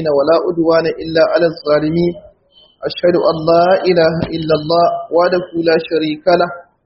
ولا أدوان إلا على الظالمين أشهد أن لا إله إلا الله وحده لا شريك له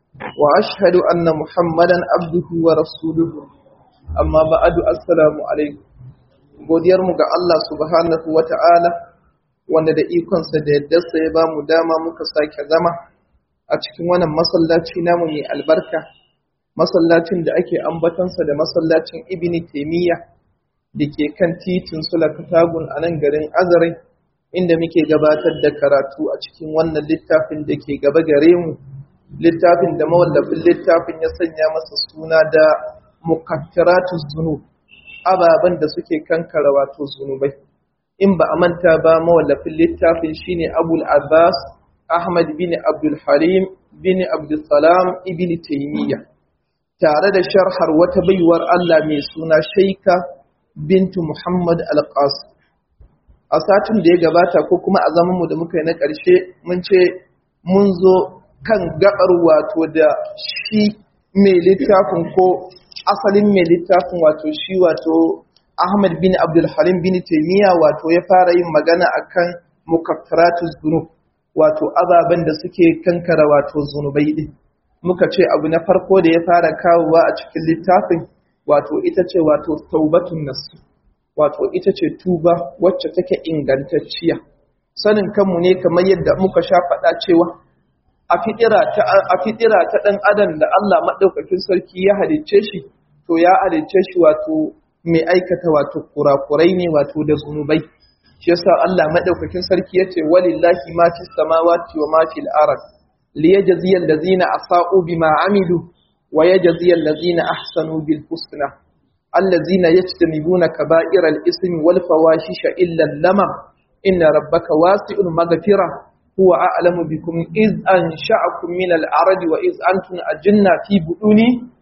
وأشهد أن محمدا عبده ورسوله أما بعد السلام عليكم godiyar mu ga Allah subhanahu wata'ala wanda da ikonsa da yaddarsa ya ba mu dama muka sake zama a cikin wannan masallaci namu mai albarka masallacin da ake ambatansa da masallacin ibni taimiyya da ke kan titin sulakatagun a nan garin azare inda muke gabatar da karatu a cikin wannan littafin da ke gaba gare mu littafin da mawallafin littafin ya sanya masa suna da mukaffiratuz zunub ababen da suke kankara wato zunubai in ba a manta ba mawallafin littafin shine abul abbas ahmad bin abdul halim bin abdul salam ibn taymiyyah tare da sharhar wata baiwar Allah mai suna shaika bintu muhammad al-qas a satin da ya gabata ko kuma a zaman mu da muka yi na ƙarshe mun ce mun zo kan gabar wato da shi mai littafin ko asalin mai littafin wato shi wato Ahmad bin Abdul Halim bin Taymiya wato ya fara yin magana akan mukaffaratuz zunub wato ababen da suke kankara wato zunubai din muka ce abu na farko da ya fara kawowa a cikin littafin wato ita ce wato taubatun nasu wato ita ce tuba wacce take ingantacciya sanin kanmu ne kamar yadda muka sha faɗa cewa a fitira ta ɗan adam da Allah maɗaukakin sarki ya halicce shi to ya halicce shi wato mai aikata wato kurakurai ne wato da zunubai shi yasa Allah maɗaukakin sarki yace walillahi ma fis samawati wa ma fil ard liyajziyal ladzina asa'u bima amilu wa yajziyal ladzina ahsanu bil husna alladzina yajtanibuna kaba'iral ismi wal fawahisha illa lamam inna rabbaka wasi'ul maghfirah هو أعلم بكم إذ أنشأكم من الأرض وإذ أنتم أجنة في بطون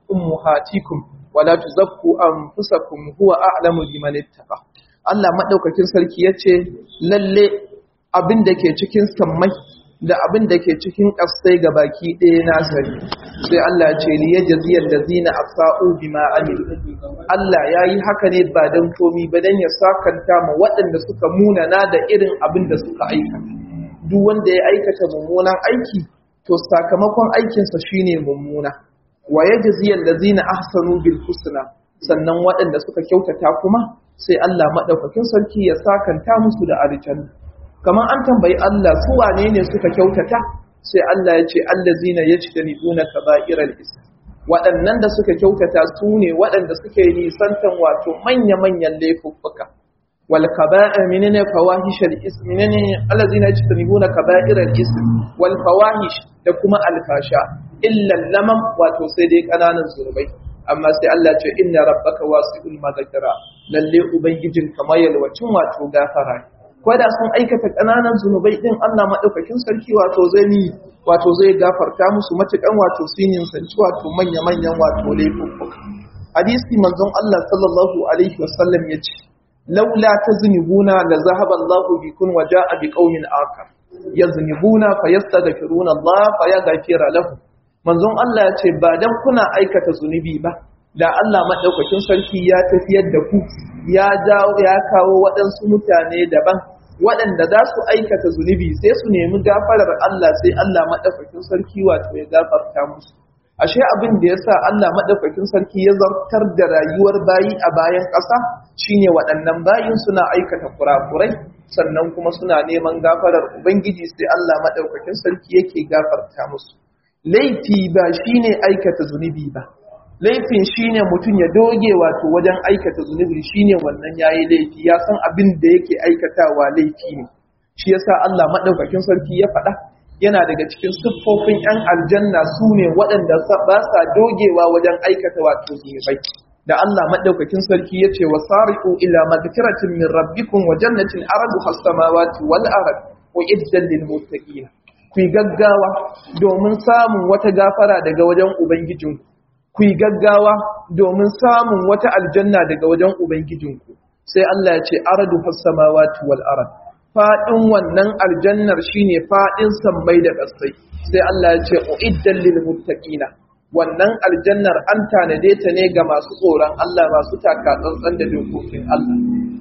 أمهاتكم ولا تزكوا أنفسكم هو أعلم بمن اتقى Allah maɗaukakin sarki ya ce, Lalle abin da ke cikin sammai da abin da ke cikin ƙasai ga baki ɗaya na sani, sai Allah ce, Liya jaziyar da zina a sa'o bi ma'amil. Allah ya yi haka ne ba don komi ba don ya sakanta ma waɗanda suka munana da irin abin da suka aikata. duk wanda ya aikata mummunan aiki to sakamakon aikinsa shine mummuna wa yajziyal ladzina ahsanu bil husna sannan waɗanda suka kyautata kuma sai Allah madaukakin sarki ya sakanta musu da aljanna kamar an tambayi Allah su wane ne suka kyautata sai Allah ya ce allazina yajtanibuna kaba'iral ism waɗannan da suka kyautata su ne waɗanda suke nisantan wato manya-manyan laifuffuka والكبائر منين فواحش الاسم منين الذين يجتنبون كبائر الاسم والفواحش da kuma alfasha illa lamam wato sai dai kananan zurbai amma sai Allah ce inna rabbaka wasi'ul maghfira lalle ubangijin kamar yalwacin wato gafara da sun aikata kananan zunubai din Allah madaukakin sarki wato zai ni wato zai gafarta musu matukan wato sinin sanci wato manya manyan wato laifuffuka hadisi manzon Allah sallallahu alaihi wasallam yace laula taznibuna la zahaba Allah bikum wa jaa biqaumin akar yaznibuna fayastaghfiruna Allah fayaghfira lahum manzon Allah yace ba dan kuna aikata zunubi ba da Allah madaukakin sarki ya tafiyar da ku ya jawo ya kawo waɗansu mutane daban waɗanda za su aikata zunubi sai su nemi gafarar Allah sai Allah madaukakin sarki wato ya gafarta musu ashe abin da yasa Allah madaukakin sarki ya zartar da rayuwar bayi a bayan ƙasa shine waɗannan bayin suna aikata kurakurai sannan kuma suna neman gafarar ubangiji sai Allah madaukakin sarki yake gafarta musu laifi ba shine aikata zunubi ba laifin shine mutum ya doge wato wajen aikata zunubi shine wannan yayi laifi ya san abin da yake aikatawa laifi ne shi yasa Allah madaukakin sarki ya faɗa yana daga cikin siffofin 'yan aljanna su ne waɗanda ba sa dogewa wajen aikata wato zunubai da Allah maɗaukakin sarki ya ce wa sari'u ila magfiratin min rabbikum wa jannatin aradu has-samawati wal ard wa iddan lil muttaqin ku yi gaggawa domin samun wata gafara daga wajen ubangijinku ku yi gaggawa domin samun wata aljanna daga wajen ubangijinku sai Allah ya ce aradu has-samawati wal ard faɗin wannan aljannar shine faɗin sammai da ƙasai sai Allah ya ce uiddan lil muttaqina wannan aljannar an tanade ta ne ga masu tsoron Allah masu taka tsantsan da dokokin Allah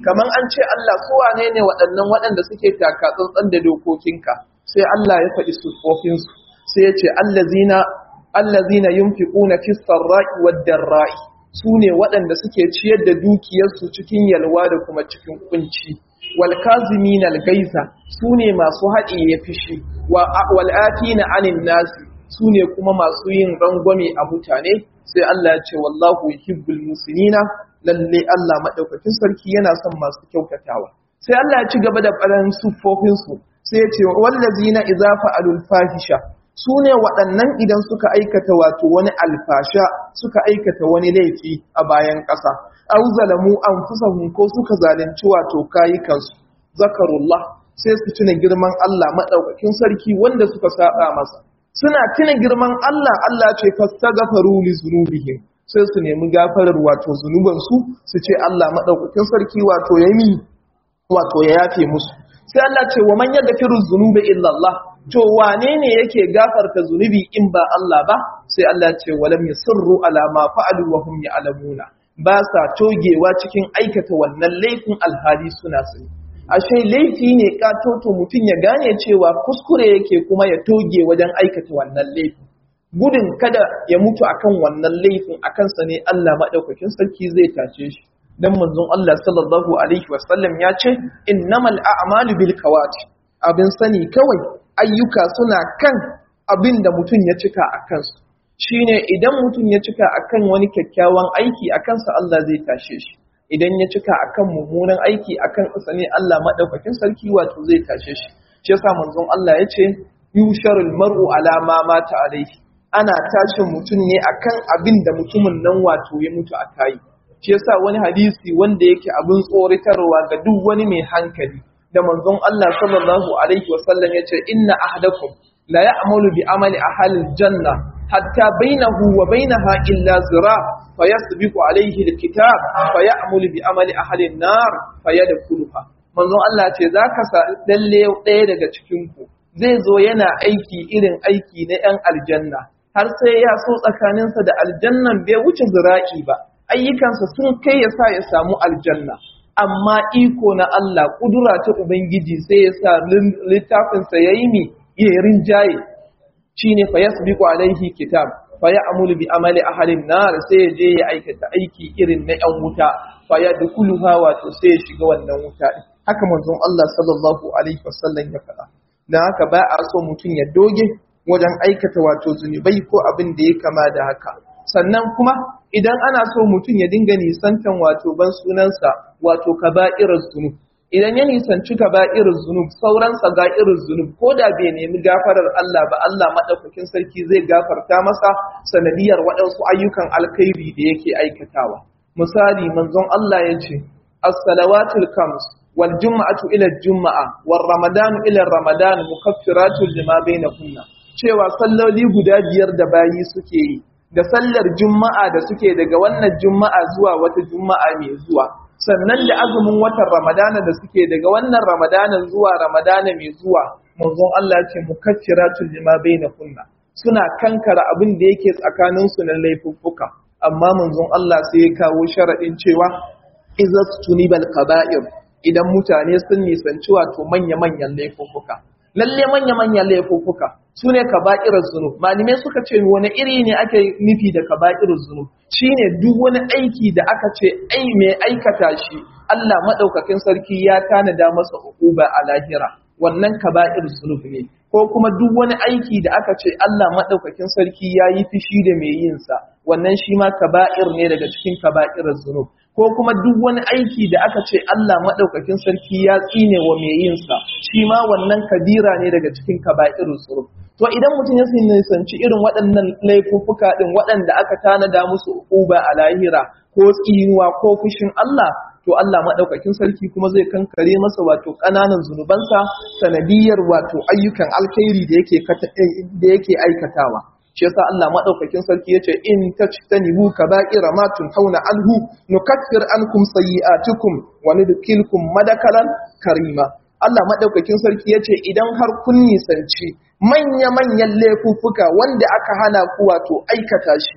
kaman an ce Allah su wane ne waɗannan waɗanda suke taka tsantsan da dokokinka sai Allah ya faɗi sufofin su sai ya ce allazina allazina yunfiquna fis sarra'i wad darra'i sune waɗanda suke ciyar da dukiyarsu cikin yalwa da kuma cikin kunci wal kazimin al gaiza sune masu haɗi ya fishi wa wal atina anin nasi sune kuma masu yin rangwame a mutane sai Allah ya ce wallahu yuhibbul musinina lalle Allah madaukakin sarki yana son masu kyautatawa sai Allah ya ci gaba da faɗan sufofin su sai ya ce wallazina idza fa'alul fahisha sune waɗannan idan suka aikata wato wani alfasha suka aikata wani laifi a bayan ƙasa aw zalamu anfusahum ko suka zalunci wato kayukansu zakarullah sai su tuna girman Allah madaukakin sarki wanda suka saba masa suna tuna girman Allah Allah ce fastaghfaru li zunubihim sai su nemi gafarar wato zunuban su su ce Allah madaukakin sarki wato yami wato ya yafe musu sai Allah ce wa man yaghfiru dhunuba illa Allah to wane ne yake gafarta zunubi in ba Allah ba sai Allah ce walam yusirru ala ma fa'alu wa hum ya'lamuna ba sa togewa cikin aikata wannan laifin alhali suna sani ashe laifi ne katoto mutum ya gane cewa kuskure yake kuma ya toge wajen aikata wannan laifin gudun kada ya mutu akan wannan laifin akan sa ne Allah madaukakin sarki zai tace shi dan manzon Allah sallallahu alaihi wasallam ya ce innamal a'malu bil kawati abin sani kawai ayyuka suna kan abin da mutum ya cika a kansu shine idan mutum ya cika akan wani kyakkyawan aiki a kansa Allah zai tashe shi idan ya cika akan mummunan aiki akan ƙasa ne Allah madaukakin sarki wato zai tashe shi shi yasa manzon Allah ya ce yusharul mar'u ala ma mata alaihi ana tashin mutum ne akan abin da mutumin nan wato ya mutu a kai shi yasa wani hadisi wanda yake abin tsoritarwa ga duk wani mai hankali da manzon Allah sallallahu alaihi wasallam ya ce inna ahadakum la ya'malu bi amali ahli janna hatta bainahu wa bainaha illa zira fayasbiqu alaihi alkitab fay'malu bi amali ahli an-nar fayadkhuluha manzon Allah ce zaka sa dalle ɗaya daga cikin ku zai zo yana aiki irin aiki na yan aljanna har sai ya so tsakaninsa da aljannan bai wuce zira'i ba ayyukansa sun kai ya sa ya samu aljanna amma iko na Allah kudura ta ubangiji sai ya sa littafinsa yayi mi ya rinjaye shine fa yasbiqu alaihi kitab fa ya'mulu bi amali ahlin nar sai ya je ya aikata aiki irin na yan wuta fa yadkhuluha wato sai ya shiga wannan wuta din haka manzon Allah sallallahu alaihi wasallam ya faɗa dan haka ba a so mutum ya doge wajen aikata wato zunubai ko abin da ya kama da haka sannan kuma idan ana so mutum ya dinga nisantan wato ban sunansa wato kaba'irul zunub idan ya nisanci kaba'irul zunub sauran saga'irul zunub ko da bai nemi gafarar Allah ba Allah madaukakin sarki zai gafarta masa sanadiyar waɗansu ayyukan alkhairi da yake aikatawa misali manzon Allah ya ce as-salawatul khams wal jum'atu ila juma'a war ramadanu ila ramadan mukaffiratun lima bainakunna cewa salloli guda biyar da bayi suke yi da sallar juma'a da suke daga wannan juma'a zuwa wata juma'a mai zuwa sannan da azumin watan ramadana da suke daga wannan ramadana zuwa ramadana mai zuwa manzon Allah ce mukaffiratun lima bainakunna suna kankara abin da yake tsakanin su na laifuffuka amma manzon Allah sai ya kawo sharadin cewa izat tunibal kaba'ir idan mutane sun nisanci wato manya-manyan laifuffuka lalle manya-manyan laifuffuka su ne kaba'irar zunub malamai suka ce wani iri ne ake nufi da kaba'irar zunub shine duk wani aiki da aka ce ai mai aikata shi Allah madaukakin sarki ya tanada masa uquba a lahira wannan kaba'ir zunub ne ko kuma duk wani aiki da aka ce Allah madaukakin sarki ya yi fishi da mai yin sa wannan shi ma kaba'ir ne daga cikin kaba'irar zunub ko kuma duk wani aiki da aka ce Allah madaukakin sarki ya tsine wa mai yin sa shi ma wannan kabira ne daga cikin kaba'irul zunub to idan mutum ya nisanci irin waɗannan laifuffuka ɗin waɗanda aka tanada musu uba a lahira ko tsinuwa ko fushin Allah to Allah maɗaukakin sarki kuma zai kankare masa wato ƙananan zunubansa sanadiyar wato ayyukan alkhairi da yake da yake aikatawa shi yasa Allah maɗaukakin sarki yace in tajtanibu kaba'ira ma tunhauna anhu nukaffir ankum sayyi'atukum wa nudkhilkum madakalan karima Allah maɗaukakin sarki yace idan har kun nisanci manya-manyan laifuffuka wanda aka hana ku wato aikata shi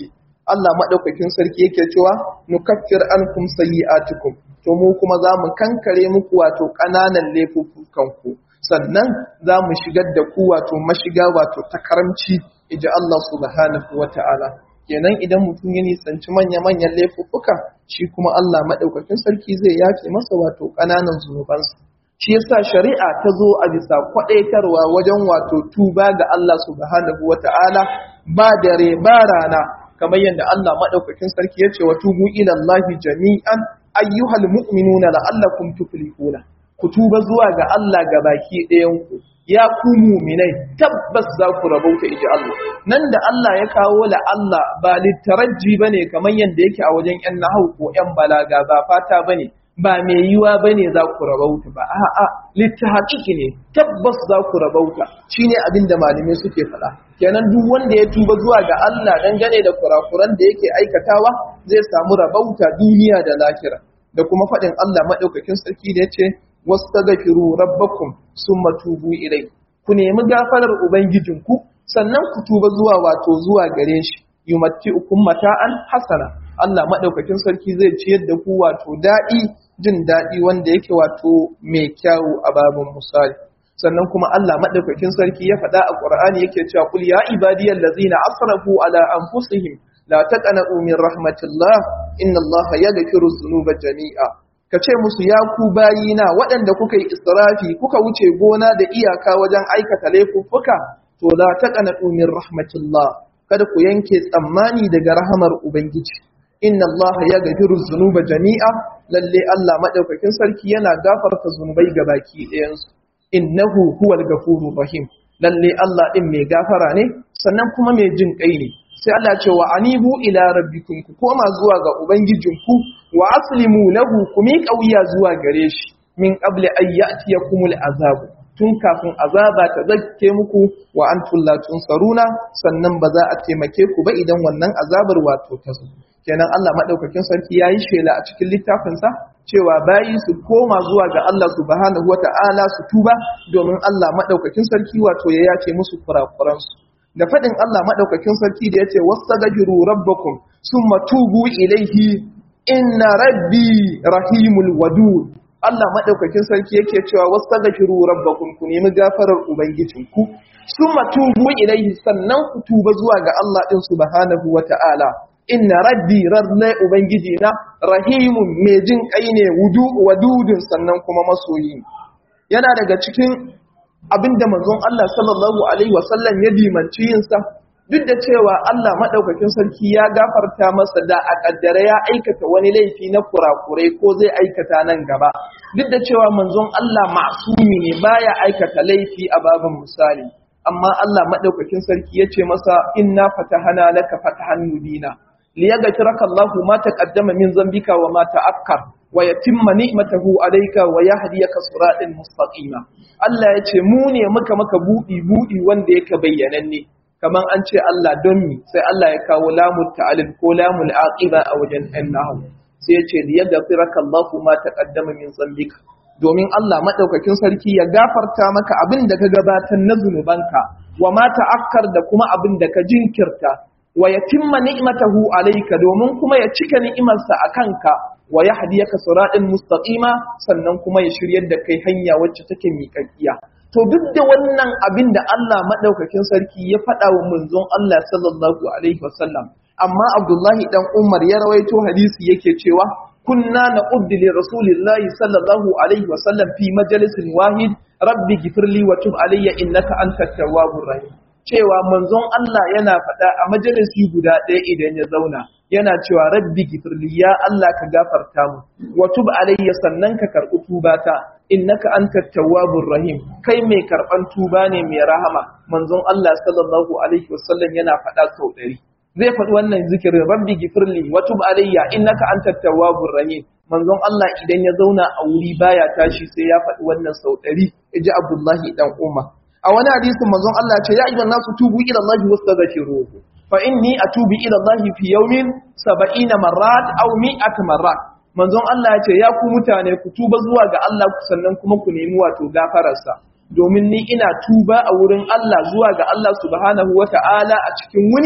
Allah madaukakin sarki yake cewa nukaffir ankum sayyi'atikum to mu kuma za mu kankare muku wato ƙananan laifukan ku sannan za mu shigar da ku wato mashiga wato ta karamci iji Allah subhanahu wata'ala kenan idan mutum ya nisanci manya-manyan laifuffuka shi kuma Allah maɗaukakin sarki zai yafe masa wato ƙananan zunubansa shi yasa shari'a ta zo a bisa kwaɗaitarwa wajen wato tuba ga Allah subhanahu wata'ala ba dare ba rana kamar yadda Allah maɗaukakin sarki ya ce wa tubu ila Allah jami'an ayyuhal mu'minuna la'allakum tuflihuna ku tuba zuwa ga Allah ga baki ɗayan ku ya ku muminai tabbas za ku rabauta iji Allah nan da Allah ya kawo la Allah ba littaraji bane kamar yadda yake a wajen yan nahau ko yan balaga ba fata bane ba mai yiwa bane za ku rabauta ba a'a littahaqiki ne tabbas za ku rabauta shine abin da malamai suke faɗa kenan duk wanda ya tuba zuwa ga Allah dangane da kurakuran da yake aikatawa zai samu rabauta duniya da lahira da kuma faɗin Allah madaukakin sarki da yace wastaghfiru rabbakum summa tubu ilai ku nemi gafarar ubangijinku sannan ku tuba zuwa wato zuwa gare shi yumatti'ukum mata'an hasana Allah madaukakin sarki zai ciyar da ku wato daɗi jin daɗi wanda yake wato mai kyawu a babin misali sannan kuma Allah madaukakin sarki ya faɗa a Qur'ani yake cewa kul ya ibadiyal ladzina asrafu ala anfusihim la taqnatu min rahmatillah inna Allah yaghfiru dhunuba jami'a ka ce musu ya ku bayina waɗanda kuka yi israfi kuka wuce gona da iyaka wajen aikata laifuffuka to la taqnatu min rahmatillah kada ku yanke tsammani daga rahamar ubangiji inna allaha yaghfiru dhunuba jami'a lalle Allah madaukakin sarki yana gafarta zunubai baki ɗayan su innahu huwal ghafurur rahim lalle Allah din mai gafara ne sannan kuma mai jin kai ne sai Allah ce wa anibu ila rabbikum ku koma zuwa ga ubangijinku wa aslimu lahu ku miƙa wuya zuwa gare shi min qabli an ya'tiyakumul azab tun kafin azaba ta zakke muku wa antum la tunsaruna sannan ba za a taimake ku ba idan wannan azabar wato ta zo kenan Allah madaukakin sarki yayi shela a cikin littafinsa cewa bayi su koma zuwa ga Allah subhanahu wata'ala su tuba domin Allah madaukakin sarki wato ya yace musu kurakuransu da faɗin Allah maɗaukakin sarki da ya ce wasu gajiru rabbakum sun matubu ilaihi inna rabbi rahimul wadud Allah maɗaukakin sarki yake cewa wasu gajiru rabbakum ku nemi gafarar ubangijinku sun matubu ilaihi sannan ku tuba zuwa ga Allah ɗin subhanahu wa ta'ala inna rabbi rarnai ubangiji na rahimun mai jin ƙai ne wadudun sannan kuma masoyi yana daga cikin abinda manzon Allah sallallahu alaihi wasallam ya dimanci yinsa duk da cewa Allah madaukakin sarki ya gafarta masa da a kaddare ya aikata wani laifi na kurakurai ko zai aikata nan gaba duk da cewa manzon Allah masumi ne baya aikata laifi a babin misali amma Allah madaukakin sarki ya ce masa inna fatahana laka fatahan mubina liyaghfiraka Allahu ma taqaddama min zambika wa ma ta'akkar wa yatimma ni'matahu alayka wa yahdiyaka siratan mustaqima Allah ya ce mu ne muka maka budi budi wanda yake bayyananne kaman an ce Allah don mi sai Allah ya kawo lamul ta'alil ko lamul aqiba a wajen annahu sai ya ce liyaghfiraka Allahu ma taqaddama min zambika domin Allah madaukakin sarki ya gafarta maka abin da ka gabatar na zunubanka wa ma ta'akkar da kuma abin da ka jinkirta wa yatimma ni'matahu alayka domin kuma ya cika ni'imarsa akanka wa yahdiyaka siratal mustaqima sannan kuma ya shiryar da kai hanya wacce take miƙaƙiya to duk da wannan abin da Allah madaukakin sarki ya faɗa wa manzon Allah sallallahu alaihi wasallam amma Abdullahi dan Umar ya rawaito hadisi yake cewa kunna naquddu li rasulillahi sallallahu alaihi wasallam fi majalisin wahid rabbi ghfirli wa tub alayya innaka antat tawwabur rahim cewa manzon Allah yana faɗa a majalisi guda ɗaya idan ya zauna yana cewa rabbi gifirli ya Allah ka gafarta mu wa tub alayya sannan ka karɓi tubata innaka antat tawwabur rahim kai mai karɓan tuba ne mai rahama manzon Allah sallallahu alaihi wasallam yana faɗa sau ɗari zai faɗi wannan zikirin rabbi gifirli wa tub alayya innaka antat tawwabur rahim manzon Allah idan ya zauna a wuri baya tashi sai ya faɗi wannan sau ɗari iji Abdullahi dan Umar a wani hadisin manzon Allah ce ya ayyuhan nasu tubu ila Allah wastaghfiruhu fa inni atubu ila Allah fi yawmin 70 marrat aw 100 marrat manzon Allah ya ce ya ku mutane ku tuba zuwa ga Allah sannan kuma ku nemi wato gafararsa domin ni ina tuba a wurin Allah zuwa ga Allah subhanahu wata'ala a cikin wuni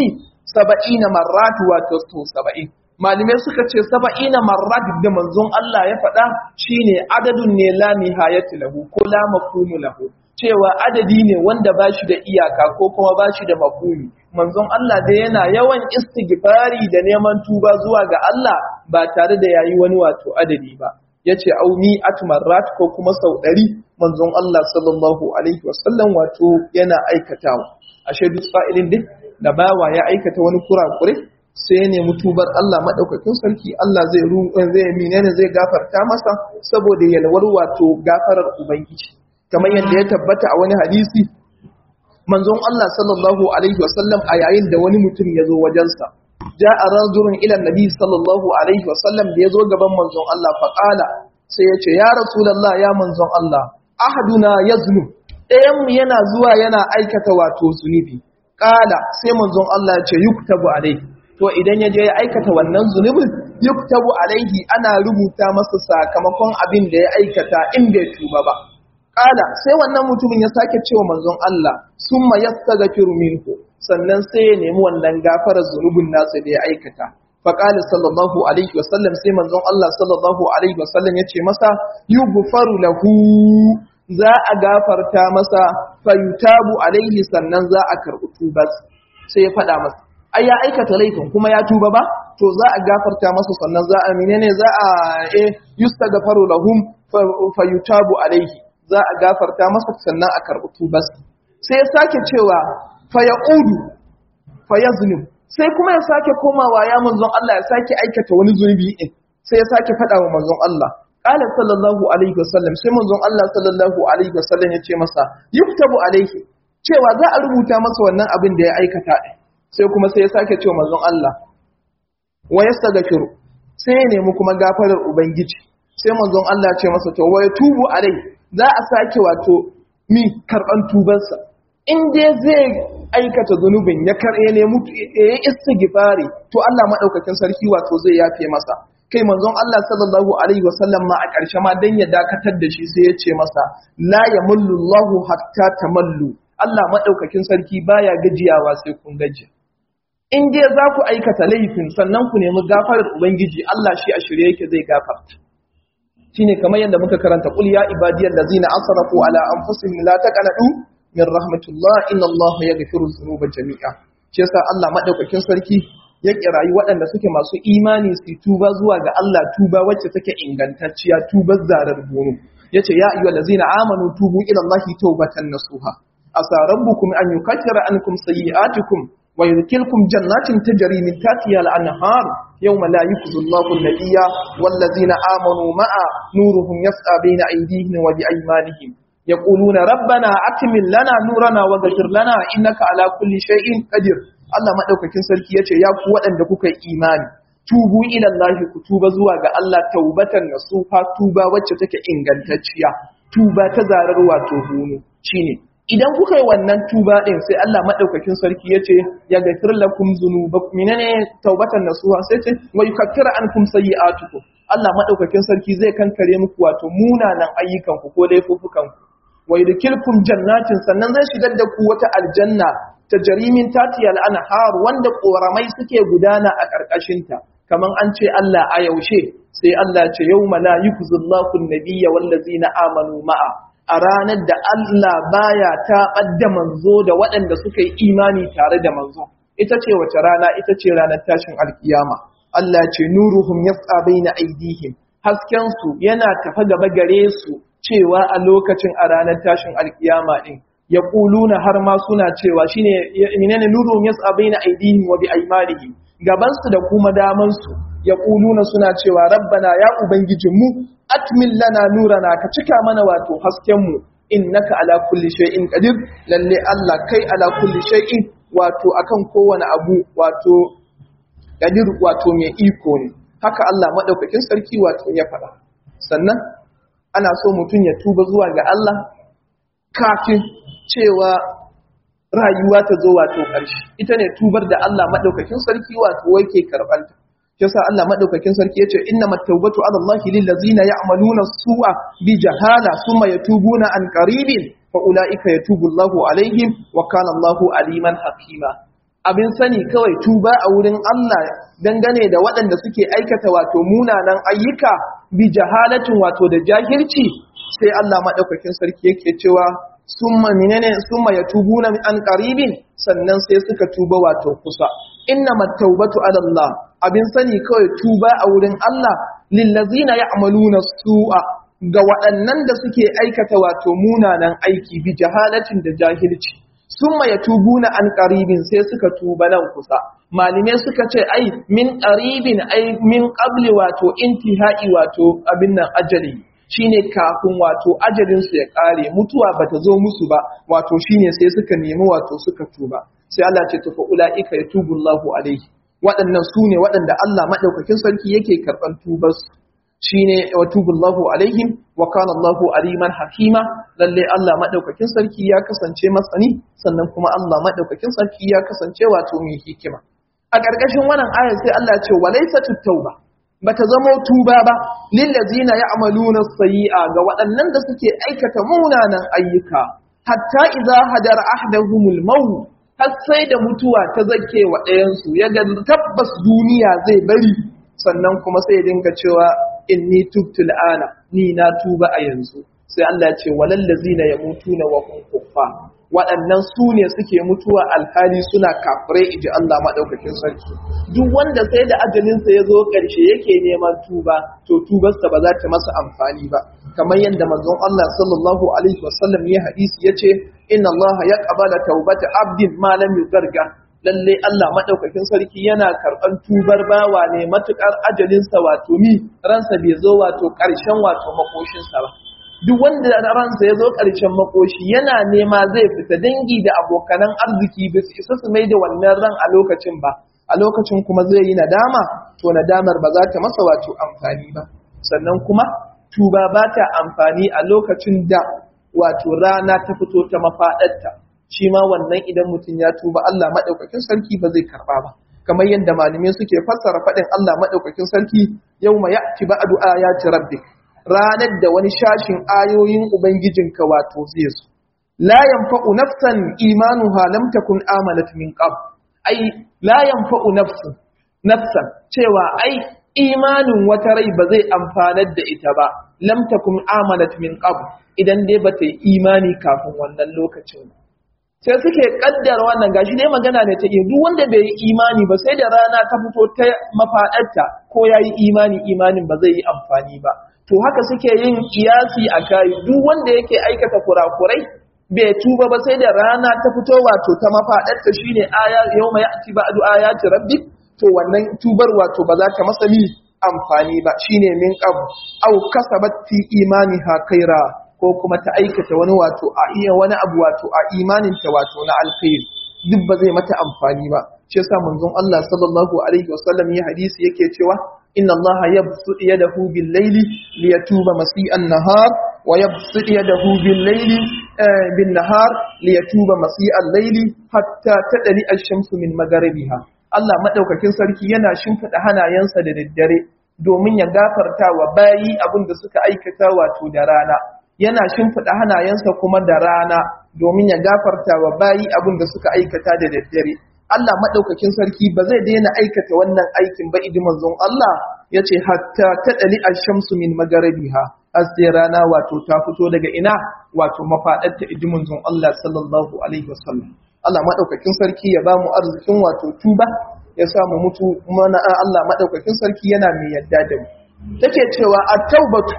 saba'ina marrat wato so saba'in malamai suka ce saba'ina marrat da manzon Allah ya faɗa shine adadun ne la nihayati lahu ko la mafhumu lahu cewa adadi ne wanda ba shi da iyaka ko kuma ba shi da mafhumi manzon Allah da yana yawan istighfari da neman tuba zuwa ga Allah ba tare da yayi wani wato adadi ba yace au mi'at marrat ko kuma sau ɗari manzon Allah sallallahu alaihi wasallam wato yana aikatawa ashe duk fa'ilin din da bawa ya aikata wani kurakure sai ya nemi tubar Allah madaukakin sarki Allah zai ru zai menene zai gafarta masa saboda yalwar wato gafarar ubangiji kamar yadda ya tabbata a wani hadisi manzon Allah sallallahu alaihi wasallam a yayin da wani mutum ya zo wajensa ja'a rajulun ila nabi sallallahu alaihi wasallam da ya zo gaban manzon Allah faqala sai ya ce ya rasulullah ya manzon Allah ahaduna yazlu ɗayan mu yana zuwa yana aikata wato zunubi qala sai manzon Allah ya ce yuktabu alaihi to idan ya je ya aikata wannan zunubin yuktabu alaihi ana rubuta masa sakamakon abin da ya aikata in bai tuba ba Ƙala sai wannan mutumin ya sake cewa manzon Allah sun ma yastaghfiru minhu sannan sai ya nemi wannan gafarar zunubin nasa da ya aikata faƙali sallallahu alaihi wasallam sai manzon Allah sallallahu alaihi wasallam ya ce masa yughfaru lahu za a gafarta masa fayutabu alaihi sannan za a karɓi tubas sai ya faɗa masa ai ya aikata laifin kuma ya tuba ba to za a gafarta masa sannan za a menene za a eh yustaghfaru lahum fayutabu alaihi za a gafarta masa sannan a karɓi tubas sai ya sake cewa fayaudu fayazlim sai kuma ya sake komawa ya manzon Allah ya sake aikata wani zunubi din sai ya sake faɗa wa manzon Allah qala sallallahu alaihi wasallam sai manzon Allah sallallahu alaihi wasallam ya ce masa yuktabu alaihi cewa za a rubuta masa wannan abin da ya aikata din sai kuma sai ya sake cewa manzon Allah wa yastaghfiru sai ya nemi kuma gafarar ubangiji sai manzon Allah ya ce masa to wa yatubu alai za a sake wato mi karban tubansa in dai zai aikata zunubin ya karye ne mutu ya istighfari to Allah madaukakin sarki wato zai yafe masa kai manzon Allah sallallahu alaihi wasallam ma a ƙarshe ma dan ya dakatar da shi sai ya ce masa la yamullu Allahu hatta tamallu Allah madaukakin sarki baya gajiyawa sai kun gaji in dai za ku aikata laifin sannan ku nemi gafarar ubangiji Allah shi a shirye yake zai gafarta shine kamar yadda muka karanta qul ya ibadiyal ladzina asrafu ala anfusihim la taqnatu min rahmatullah inna Allah yaghfiru dhunuba jami'a shi yasa Allah madaukakin sarki ya kirayi waɗanda suke masu imani su tuba zuwa ga Allah tuba wacce take ingantacciya tubar zarar gono yace ya ayyuhal ladzina amanu tubu ila Allah tawbatan nasuha asa rabbukum an yukaffira ankum sayyi'atikum wa yudkhilukum jannatin tajri min tahtiha al-anhar yawma la yukhzi Allahu an-nabiyya wal ladzina amanu ma'a nuruhum yas'a bayna aydihim wa bi aymanihim يقولون ربنا أتمن لنا نورنا وغفر لنا إنك على كل شيء قدير Allah madaukakin sarki yace ya ku waɗanda kuka yi imani tubu ila Allah ku tuba zuwa ga Allah taubatan nasuha tuba wacce take ingantacciya tuba ta zarar wato hunu shine idan kuka yi wannan tuba din sai Allah madaukakin sarki yace ya gafir lakum dhunubakum minane taubatan nasuha sai ce wa yukaffiru ankum sayyi'atukum Allah madaukakin sarki zai kankare muku wato munanan ayyukan ku ko laifukan ku wa yudkilkum jannatin sannan zai shigar da ku wata aljanna ta jarimin tatiyal anhar wanda koramai suke gudana a karkashin ta kaman an ce Allah a yaushe sai Allah ce yawma la yukzillahu an-nabiyya wallazina amanu ma'a a ranar da Allah baya ta da manzo da waɗanda suka yi imani tare da manzo ita ce wace rana ita ce ranar tashin alkiyama Allah ce nuruhum yas'a baina aydihim hasken su yana tafa gaba gare su cewa a lokacin a ranar tashin alkiyama din ya kuluna har ma suna cewa shine menene nuruhum yas'a baina aydihim wa bi aymanihim gaban su da kuma daman su ya kuluna suna cewa rabbana ya ubangijinmu atmin lana nurana ka cika mana wato hasken mu innaka ala kulli shay'in qadir lalle Allah kai ala kulli shay'in wato akan kowane abu wato qadir wato mai iko ne haka Allah madaukakin sarki wato ya faɗa sannan ana so mutum ya tuba zuwa ga Allah kafin cewa rayuwa ta zo wato ƙarshe ita ne tubar da Allah madaukakin sarki wato yake karɓanta yasa Allah madaukakin sarki yace innamat tawbatu ala Allah lil ladzina ya'maluna su'a bi jahala thumma yatubuna an qaribin fa ulaika yatubu Allahu alaihim wa kana Allahu aliman hakima abin sani kawai tuba a wurin Allah dangane da waɗanda suke aikata wato munanan ayyuka bi jahalatin wato da jahilci sai Allah maɗaukakin sarki yake cewa summa minene summa yatubuna an qaribin sannan sai suka tuba wato kusa innamat tawbatu ala Allah abin sani kawai tuba a wurin Allah lillazina ya'maluna su'a ga waɗannan da suke aikata wato munanan aiki bi jahalatin da jahilci summa yatubuna an qaribin sai suka tuba nan kusa malume suka ce ai min qaribin ai min qabli wato intihai wato abin nan ajali shine kafin wato ajalin su ya kare mutuwa bata zo musu ba wato shine sai suka nemi wato suka tuba sai Allah ce to fa ulaika yatubullahu alaihi waɗannan su ne waɗanda Allah madaukakin sarki yake karɓar tubar su shine watubullahu alaihim wa kana Allahu aliman hakima lalle Allah madaukakin sarki ya kasance masani sannan kuma Allah madaukakin sarki ya kasance wato mai hikima a ƙarƙashin wannan ayar sai Allah ya ce walaysatu tauba bata zamo tuba ba lillazina ya'maluna sayyi'a ga waɗannan da suke aikata munanan ayyuka hatta idza hadara ahdahumul maut har sai da mutuwa ta zake wa ɗayansu ya ga tabbas duniya zai bari sannan kuma sai ya dinga cewa inni tubtu al'ana ni na tuba a yanzu sai Allah ya ce walal ladzina yamutuna wa hum kuffar waɗannan su ne suke mutuwa alhali suna kafirai iji Allah madaukakin sarki duk wanda sai da ajalinsa ya zo ƙarshe yake neman tuba to tubarsa ba za ta masa amfani ba kamar yadda manzon Allah sallallahu alaihi wasallam ya hadisi yace inna Allah yaqbalu tawbata abdin ma lam yugarga lalle Allah madaukakin sarki yana karɓar tubar bawa ne matukar ajalinsa wato mi ransa bai zo wato ƙarshen wato makoshinsa ba duk wanda ransa ya zo ƙarshen makoshi yana nema zai fita dangi da abokanan arziki ba su isa su mai da wannan ran a lokacin ba a lokacin kuma zai yi nadama to nadamar ba za ta masa wato amfani ba sannan kuma tuba ba ta amfani a lokacin da wato rana ta fito ta mafaɗarta shi ma wannan idan mutum ya tuba Allah maɗaukakin sarki ba zai karɓa ba kamar yadda malamai suke fassara faɗin Allah maɗaukakin sarki yau ma ya'ti ba'du ayati rabbik ranar da wani shashin ayoyin ubangijinka wato zai zo la yanfa'u nafsan imanuha lam takun amanat min qabl ai la yanfa'u nafsan nafsan cewa ai imanin wata rai ba zai amfanar da ita ba lam takun amanat min qabl idan dai bata yi imani kafin wannan lokacin ba sai suke kaddara wannan gashi dai magana ne ta iya duk wanda bai yi imani ba sai da rana ta fito ta mafaɗarta ko ya yi imani imanin ba zai yi amfani ba to haka suke yin kiyasi a kayi duk wanda yake aikata kurakurai bai tuba ba sai da rana ta fito wato ta mafaɗarta shine aya yawma ya'ti ba'du ayati rabbik to wannan tubar wato ba za ta masa mi amfani ba shine min qab aw kasabat fi imaniha khaira ko kuma ta aikata wani wato a iya wani abu wato a imaninta wato na alkhairi duk ba zai mata amfani ba shi yasa manzon Allah sallallahu alaihi wasallam ya hadisi yake cewa inna Allah yabsu yadahu bil layli liyatuba masi'an nahar wa yabsu yadahu bil layli bin nahar liyatuba masi'an layli hatta tadli ash-shamsu min magharibiha Allah madaukakin sarki yana shimfida hanayensa da daddare domin ya gafarta wa bayi abin da suka aikata wato da rana yana shimfiɗa hanayensa kuma da rana domin ya gafarta wa bayi abin da suka aikata da daddare. Allah maɗaukakin sarki ba zai daina aikata wannan aikin ba idi manzon Allah ya ce hatta ta ɗali a shamsu min magarabiha har sai rana wato ta fito daga ina wato mafaɗarta idi manzon Allah sallallahu alaihi wasallam. Allah maɗaukakin sarki ya ba mu arzikin wato tuba ya samu mutu mana Allah maɗaukakin sarki yana mai yadda da mu. Take cewa a taubatu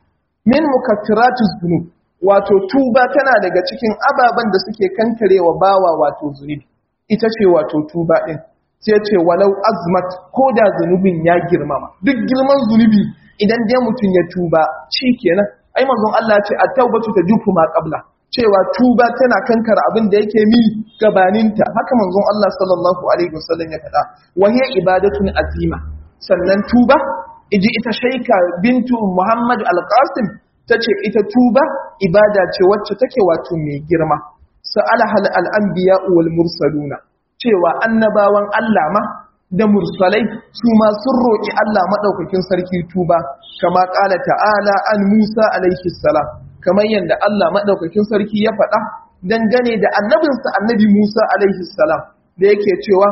min mukaffiratu zunub wato tuba tana daga cikin ababen da suke kankarewa bawa wato zunubi ita ce wato tuba din sai ce walau azmat ko da zunubin ya girmama duk girman zunubi idan dai mutum ya tuba kenan. ai manzon Allah ce at-taubatu tajufu ma qabla cewa tuba tana kankara abin da yake mi gabaninta haka manzon Allah sallallahu alaihi wasallam ya faɗa wa hiya ibadatun azima sannan tuba iji ita shaika bintu Muhammad al-Qasim tace ita tuba ibada ce wacce take wato mai girma sa'ala hal al-anbiya wal mursaluna cewa annabawan Allah ma da mursalai su ma sun roki Allah madaukakin sarki tuba kama qala ta'ala an Musa alaihi salam kamar yanda Allah madaukakin sarki ya faɗa dangane da annabinsa annabi Musa alaihi salam da yake cewa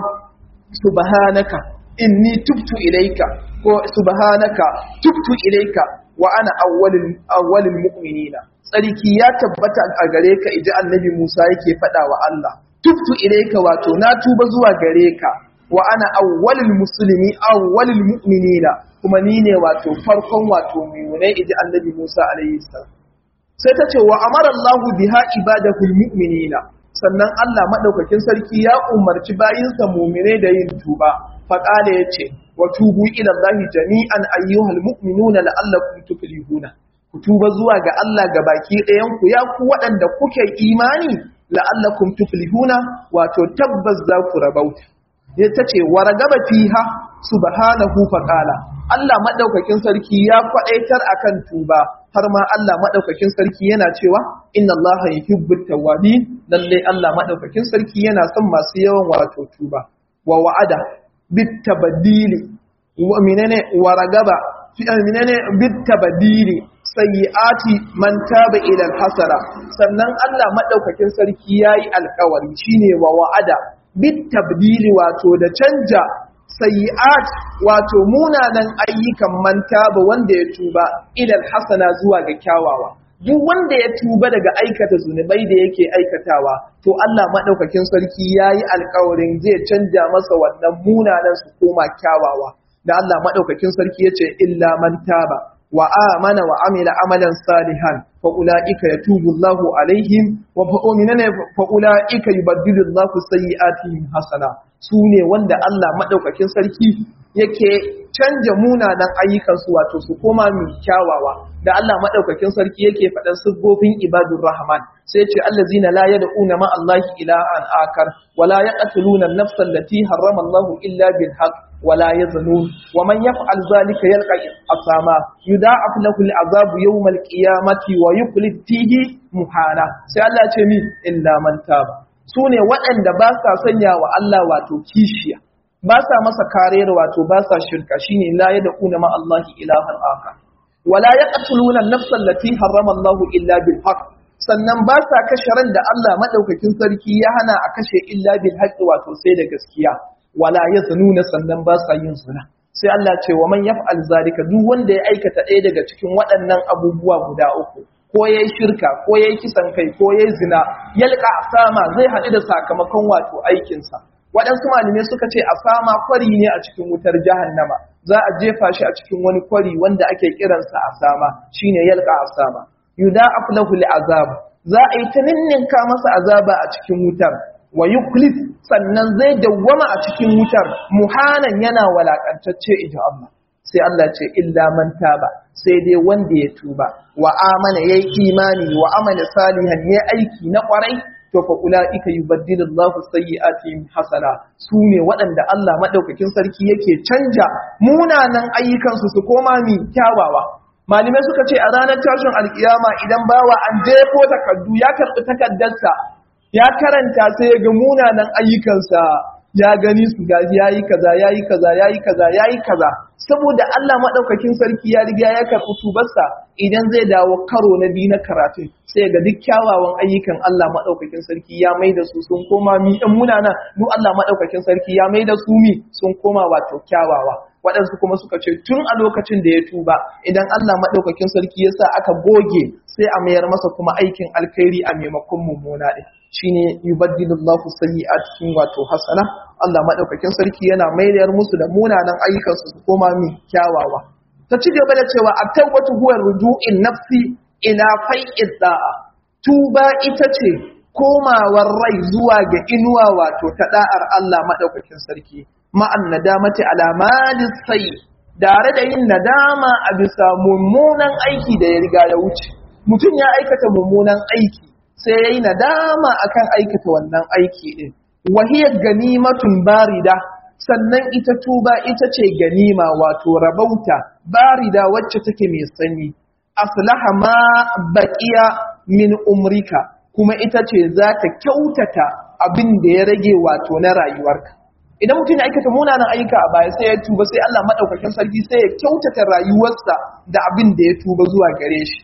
subhanaka inni tubtu ilaika ko subhanaka tubtu ilaika wa ana awwalul awwalul mu'minina tsarki ya tabbata a gare ka idan annabi Musa yake faɗa wa Allah tubtu ilaika wato na tuba zuwa gare ka wa ana awwalul muslimi awwalul mu'minina kuma ni ne wato farkon wato mu'minai idan annabi Musa alaihi salam sai ta ce wa amara Allah biha ibadahul mu'minina sannan Allah madaukakin sarki ya umarci bayinsa mu'mine da yin tuba faqala yace wa tubu ila Allah jami'an ayyuhal mu'minuna la'allakum tuflihuna ku tuba zuwa ga Allah ga baki ɗayan ku ya ku waɗanda kuke imani la'allakum tuflihuna wato tabbas za ku rabauta ta ce wa ragaba fiha subhanahu faqala Allah madaukakin sarki ya kwadaitar akan tuba har ma Allah madaukakin sarki yana cewa inna Allah yuhibbut tawwabin lalle Allah madaukakin sarki yana son masu yawan wato tuba wa wa'ada bit tabaddili wa minane wa ragaba fi minane bit tabaddili sayyiati man taba ila al-hasara sannan Allah madaukakin sarki yayi alƙawari shine wa wa'ada bit tabdili wato da canja sayyi'at wato munanan ayyukan manta ba wanda ya tuba ilal hasana zuwa ga kyawawa duk wanda ya tuba daga aikata zunubai da yake aikatawa to Allah madaukakin sarki yayi alƙawarin zai canja masa wannan munanan su koma kyawawa da Allah madaukakin sarki yace illa man taba wa amana wa amila amalan salihan fa ulaika yatubu Allahu alaihim wa fa uminana fa ulaika yubaddilu Allahu sayyi'atihim hasana sune wanda Allah madaukakin sarki yake canja munanan ayyukansu wato su koma mai kyawawa da Allah madaukakin sarki yake faɗan siffofin ibadur rahman sai ce allazina la yad'una ma Allahi ilahan akar wa la yaqtuluna an-nafsa allati harrama Allahu illa bil haqq ولا يزنون ومن يفعل ذلك يلقى أثاما يضاعف له العذاب يوم القيامة ويخلد فيه مهانا sai Allah ce mi illa man taba sune waɗanda ba sa sanya wa Allah wato kishiya ba sa masa kariyar wato ba sa shirka shine la yad'una ma Allah ilahan akhar wala yaqtuluna an-nafsa allati harrama Allah illa bil haqq sannan ba sa kashe ran da Allah madaukakin sarki ya hana a kashe illa bil haqq wato sai da gaskiya wala ya nuna sannan ba sa yin zina sai Allah ce wa man yaf'al zalika duk wanda ya aikata ɗaya daga cikin waɗannan abubuwa guda uku ko yayi shirka ko yayi kisan kai ko yayi zina yalqa asama zai haɗu da sakamakon wato aikin sa waɗansu malamai suka ce asama kwari ne a cikin wutar jahannama za a jefa shi a cikin wani kwari wanda ake kiransa asama shine yalqa asama yuda'af lahu al'azab za a yi ta ninninka masa azaba a cikin wutar wa yuklis sannan zai dawwama a cikin wutar muhanan yana walakantacce idan Allah sai Allah ce illa man taba sai dai wanda ya tuba wa amana yayi imani wa amana salihan yayi aiki na kwarai to fa ulaika yubaddilu Allahu sayyi'atihim hasana sune waɗanda Allah madaukakin sarki yake canja munanan ayyukansu su koma mi kyawawa malamai suka ce a ranar tashin alkiyama idan bawa an jefo takardu ya karɓi takaddarsa ya karanta sai ya ga munanan ayyukansa ya gani su gaji ya yi kaza ya yi kaza ya yi kaza ya yi kaza saboda Allah maɗaukakin sarki ya riga ya karɓi tubarsa idan zai dawo karo na biyu na karatun sai ga duk kyawawan ayyukan Allah maɗaukakin sarki ya mai da su sun koma mi ɗan munana mu Allah maɗaukakin sarki ya mai da su mi sun koma wato kyawawa waɗansu kuma suka ce tun a lokacin da ya tuba idan Allah maɗaukakin sarki ya sa aka goge sai a mayar masa kuma aikin alkhairi a maimakon mummuna ɗin shine yubaddilullahu sayyi'atihim wato hasana Allah madaukakin sarki yana maidar musu da munanan ayyukansu su koma mi kyawawa ta ci gaba da cewa at-tawbatu huwa ruju'in nafsi ila fai'iz da'a tuba ita ce komawar rai zuwa ga inuwa wato ta da'ar Allah madaukakin sarki ma'an nadamati ala malis sayyi tare da yin nadama a bisa mummunan aiki da ya riga ya wuce mutum ya aikata mummunan aiki sai ya yi nadama akan aikata wannan aiki ɗin wahiyar ganimatun barida sannan ita tuba ita ce ganima wato rabauta barida wacce take mai sanyi aslaha ma baqiya min umrika kuma ita ce za ta kyautata abin da ya rage wato na rayuwarka idan mutum ya aikata munanan ayyuka a baya sai ya tuba sai Allah madaukakin sarki sai ya kyautata rayuwarsa da abin da ya tuba zuwa gare shi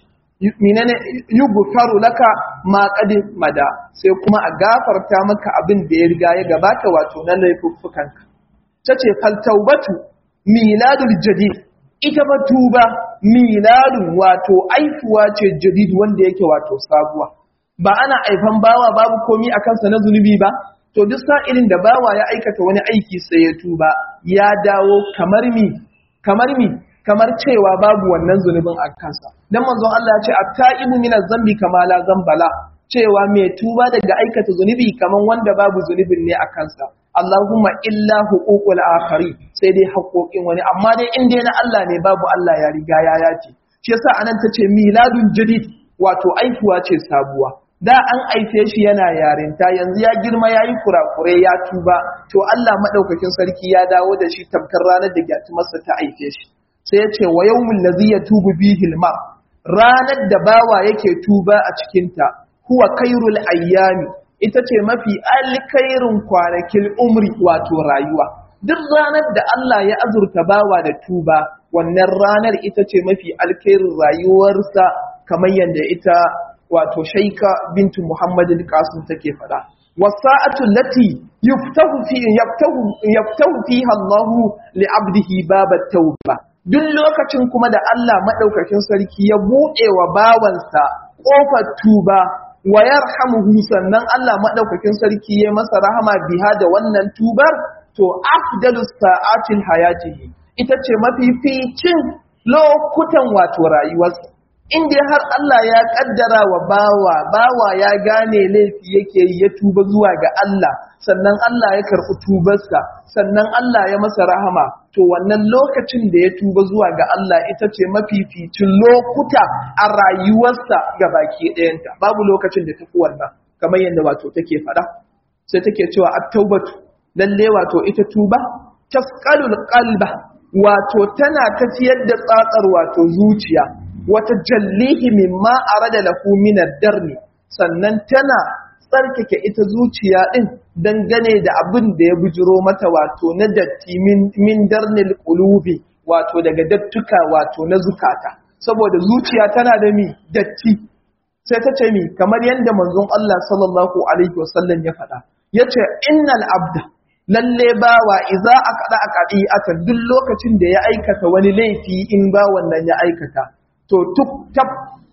minane yughfaru laka ma qad mada sai kuma a gafarta maka abin da ya riga ya gabata wato na laifuffukanka tace fal taubatu miladul jadid ita ba tuba miladun wato aifuwa ce jadid wanda yake wato sabuwa ba ana aifan bawa babu komi a kansa na zunubi ba to duk sa'ilin da bawa ya aikata wani aiki sai ya tuba ya dawo kamar mi kamar mi kamar cewa babu wannan zunubin a kansa dan manzon Allah ya ce at-ta'ibu min zambi kama la zambala cewa mai tuba daga aikata zunubi kaman wanda babu zunubin ne a kansa Allahumma illa huququl akhari sai dai haƙoƙin wani amma dai in dai na Allah ne babu Allah ya riga ya yace shi yasa anan tace miladun jadid wato aifuwa ce sabuwa da an aife shi yana yarinta yanzu ya girma yayi kurakure ya tuba to Allah madaukakin sarki ya dawo da shi tamkar ranar da gyatumarsa ta aife shi sai ya ce wa yawmul ladhi yatubu bihi al ranar da bawa yake tuba a cikin ta huwa khairul ayyami ita ce mafi alkairin kwanakin umri wato rayuwa duk ranar da Allah ya azurta bawa da tuba wannan ranar ita ce mafi alkairin rayuwarsa kamar yadda ita wato shaika bintu muhammadin qasim take faɗa wasa'atu lati yuftahu fi yaftahu yaftahu fiha Allah li 'abdihi babat tauba duk lokacin kuma da Allah madaukakin sarki ya buɗe wa bawansa ƙofar tuba wa yarhamuhu sannan Allah madaukakin sarki ya masa rahama biha da wannan tubar to afdalus sa'atil hayatihi ita ce mafificin lokutan wato rayuwarsa inda har Allah ya kaddara wa bawa bawa ya gane laifi yake yi ya tuba zuwa ga Allah sannan Allah ya karɓi tubarsa sannan Allah ya masa rahama to wannan lokacin da ya tuba zuwa ga Allah ita ce mafificin lokuta a rayuwarsa ga baki ɗayanta babu lokacin da tafi wannan kamar yadda wato take faɗa sai take cewa at-taubatu lalle wato ita tuba tasqalul qalba wato tana tafiyar da tsatsar wato zuciya wata jallihi mimma arada lahu min ad-darni sannan tana tsarkake ita zuciya din dangane da abin da ya bujiro mata wato na datti min darnil qulubi wato daga dattuka wato na zukata saboda zuciya tana da mi datti sai ta ce mi kamar yadda manzon Allah sallallahu alaihi wasallam ya faɗa yace innal abda lalle bawa idza aqada aqadi ata duk lokacin da ya aikata wani laifi in ba wannan ya aikata to tuk tab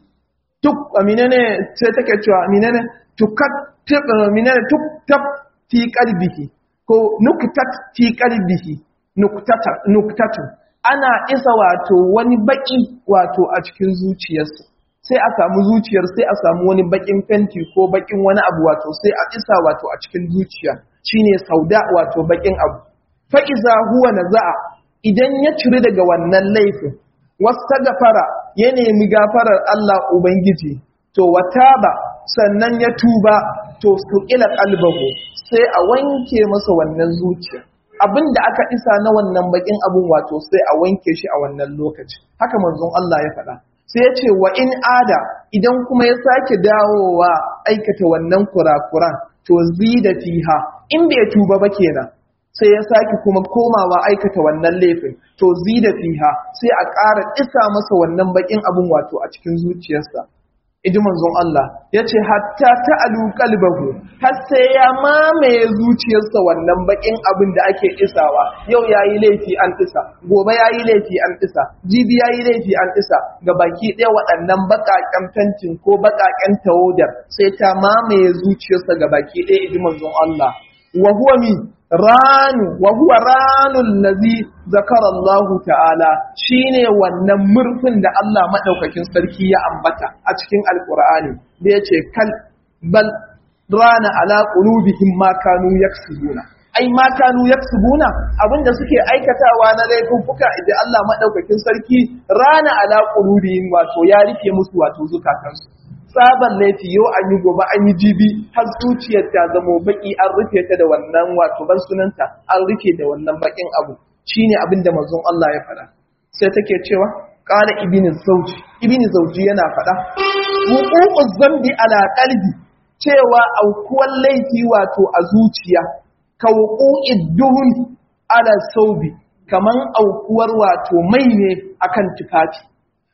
tuk aminene sai take cewa aminene tukat aminene tuk tab fi qalbihi ko nuktat fi qalbihi nuktata nuktatu ana isa wato wani baki wato a cikin zuciyarsa sai a samu zuciyar sai a samu wani bakin fenti ko bakin wani abu wato sai a isa wato a cikin zuciya shine sauda wato bakin abu fa iza huwa naza'a idan ya ciri daga wannan laifin gafara ya nemi gafarar Allah ubangiji to wataba sannan ya tuba to su ila qalbahu sai a wanke masa wannan zuciya abinda aka isa na wannan bakin abun wato sai a wanke shi a wannan lokaci haka manzon Allah ya faɗa sai ya ce wa in ada idan kuma ya sake dawowa aikata wannan kurakuran to zida fiha in bai tuba ba kenan sai ya sake kuma komawa aikata wannan laifin to zida fiha sai a ƙara isa masa wannan bakin abun wato a cikin zuciyarsa iji manzon Allah ya ce hatta ta'alu qalbahu har sai ya mamaye zuciyarsa wannan bakin abin da ake isawa yau yayi laifi an isa gobe yayi laifi an isa jibi yayi laifi an isa ga baki ɗaya waɗannan baƙaƙen fentin ko baƙaƙen tawadar sai ta mamaye zuciyarsa ga baki ɗaya iji manzon Allah wa huwa mi ranu wa huwa ranul ladhi zakara Allah ta'ala shine wannan murfin da Allah madaukakin sarki ya ambata a cikin alqur'ani da yace kal bal rana ala qulubihim ma kanu yaksubuna ai ma kanu yaksubuna abinda suke aikatawa na laifuffuka idan Allah madaukakin sarki rana ala qulubihim wato ya rufe musu wato zukatansu tsaban laifi yau an yi gobe an yi jibi har zuciyar ta zamo baki an rufe ta da wannan wato ban sunanta an rufe da wannan bakin abu shine abin da manzon Allah ya faɗa sai take cewa qala ibn zawji ibn zawji yana faɗa wuqu'u zambi ala qalbi cewa aukuwan laifi wato a zuciya ka wuqu'id duhun ala saubi kaman aukuwar wato mai ne akan tufafi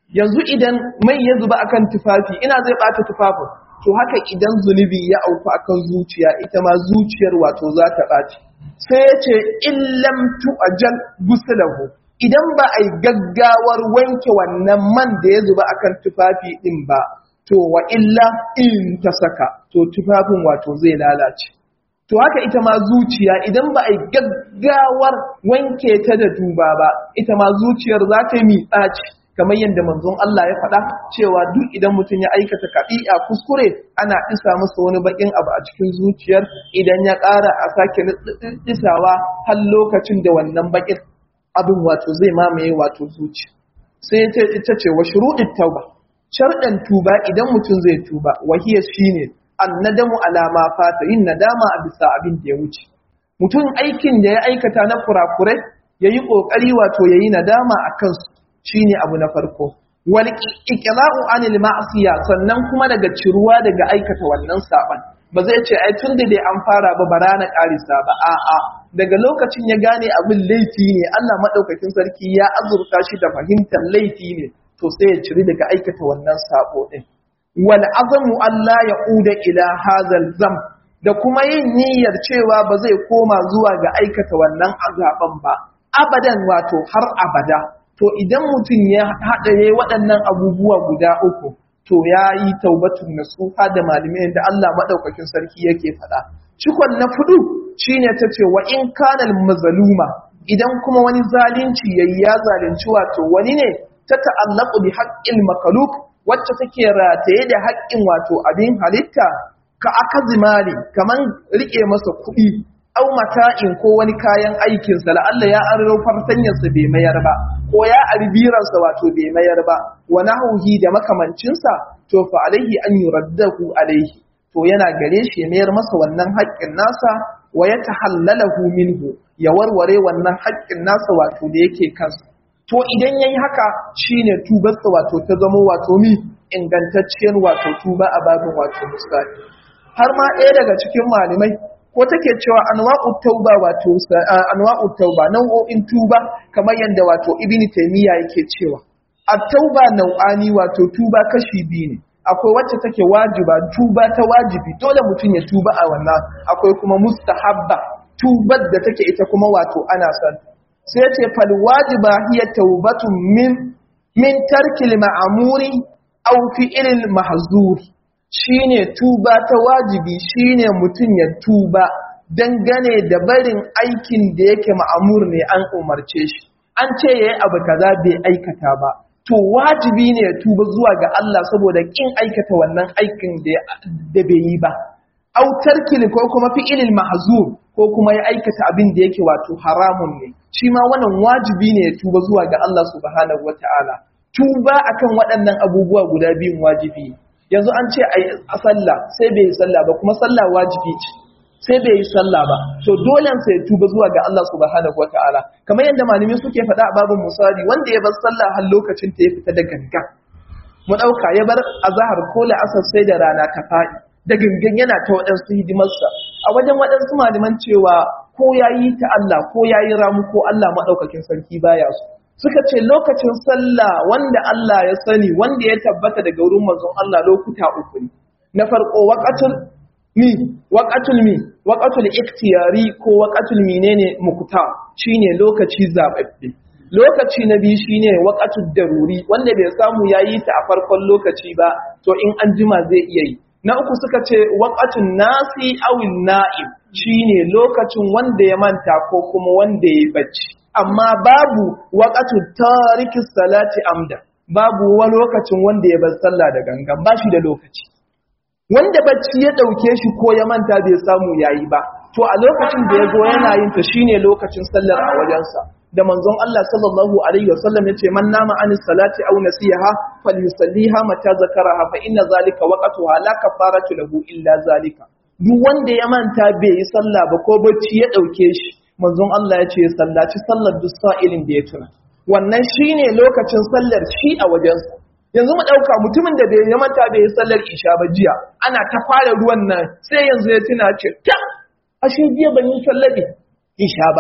yanzu idan mai ya zuba akan tufafi ina zai bata tufafin to haka idan zunubi ya auku akan zuciya ita ma zuciyar wato za ta ɓaci sai ya ce illam tu'ajal gusulahu idan ba a yi gaggawar wanke wannan man da ya zuba akan tufafi din ba to wa illa in ta saka to tufafin wato zai lalace to haka ita ma zuciya idan ba a yi gaggawar wanke ta da duba ba ita ma zuciyar za ta yi miƙaci kamar yadda manzon Allah ya faɗa cewa duk idan mutum ya aikata kaɗi'a kuskure ana isa masa wani baƙin abu a cikin zuciyar idan ya ƙara a sake isawa har lokacin da wannan baƙin abin wato zai mamaye wato zuci sai ita ce wa shuruɗin tauba sharɗan tuba idan mutum zai tuba wahiya shine annadamu alama fata yin nadama a bisa abin da ya wuce mutum aikin da ya aikata na kurakurai yayi kokari wato yayi nadama a kansu shine abu na farko wal iqla'u anil ma'siya sannan kuma daga ciruwa daga aikata wannan saban ba zai ce ai tunda dai an fara ba bara na karisa ba a'a daga lokacin ya gane abin laifi ne Allah madaukakin sarki ya azurta shi da fahimtar laifi ne to sai ya ciri daga aikata wannan sabo din wal azamu Allah ya uda ila hazal zam da kuma yin niyyar cewa ba zai koma zuwa ga aikata wannan azaban ba abadan wato har abada to idan mutum ya haɗa yayi waɗannan abubuwa guda uku to ya yi taubatun nasuha da malamai da Allah maɗaukakin sarki yake faɗa cikon na fudu shine ta ce wa in kanal mazaluma idan kuma wani zalunci yayi ya zalunci wato wani ne ta ta'allaqu bi haqqil makaluk wacce take rataye da haƙƙin wato abin halitta ka akazimali kaman rike masa kuɗi au mata'in ko wani kayan aikinsa la'alla ya aro fartanyarsa bai mayar ba ko ya arbiransa wato bai mayar ba wa nahauhi da makamancinsa to fa alaihi an yuraddahu alaihi to yana gare shi ya mayar masa wannan haƙƙin nasa wa ya tahallalahu minhu ya warware wannan haƙƙin nasa wato da yake kansa to idan yayi haka shine tubarsa wato ta zama wato mi ingantacciyar wato tuba a babin wato musali har ma ɗaya daga cikin malamai ko take cewa anwa'u tauba wato anwa'u tauba nau'o'in tuba kamar yadda wato ibn taymiya yake cewa at-tauba nau'ani wato tuba kashi biyu ne akwai wacce take wajiba tuba ta wajibi dole mutum ya tuba a wannan akwai kuma mustahabba tubar da take ita kuma wato ana son sai ya ce fal wajiba hiya taubatun min min tarkil ma'amuri aw fi'il mahzur shine tuba ta wajibi shine mutum ya tuba dangane da barin aikin da yake ma'amur ne an umarce shi an ce yayi abu kaza bai aikata ba to wajibi ne ya tuba zuwa ga Allah saboda kin aikata wannan aikin da bai yi ba autar kili ko kuma fi'ilil mahzur ko kuma ya aikata abin da yake wato haramun ne shi ma wannan wajibi ne ya tuba zuwa ga Allah subhanahu wataala tuba akan waɗannan abubuwa guda biyun wajibi yanzu an ce a sallah sai bai yi sallah ba kuma sallah wajibi ce sai bai yi sallah ba to dole sai ya tuba zuwa ga Allah subhanahu wataala kamar yadda malami suke faɗa a babin musali wanda ya bar sallah har lokacin ta ya fita da ganga mu ɗauka ya bar azahar ko la'asar sai da rana ta faɗi da gangan yana ta waɗansu hidimarsa a wajen waɗansu malaman cewa ko ya yi ta Allah ko ya yi ramu ko Allah maɗaukakin sarki baya su suka ce lokacin sallah wanda Allah ya sani wanda ya tabbata daga wurin manzon Allah lokuta uku ne na farko waqatul mi waqatul mi waqatul ikhtiyari ko waqatul menene mukta shine lokaci zababbe lokaci na biyu shine waqatul daruri wanda bai samu yayi ta a farkon lokaci ba to in an jima zai iya yi na uku suka ce waqatun nasi awin na'im shine lokacin wanda ya manta ko kuma wanda ya bacci amma babu waqatun tariki salati amda babu wani lokacin wanda ya bar sallah da gangan ba shi da lokaci wanda bacci ya dauke shi ko ya manta bai samu yayi ba to a lokacin da ya zo yana yin ta shine lokacin sallar a wajensa da manzon Allah sallallahu alaihi wasallam yace man nama anis salati aw nasiha falyusalliha mata zakaraha fa inna zalika waqtuha la kafaratu lahu illa zalika duk wanda ya manta bai yi sallah ba ko bacci ya dauke shi manzon Allah yace ya sallaci sallar duk sa'ilin da ya tuna wannan shine lokacin sallar shi a wajensa yanzu mu dauka mutumin da bai ya manta bai yi sallar isha ba jiya ana ta fara ruwan nan sai yanzu ya tuna ce ta ashe jiya ban yi sallar isha ba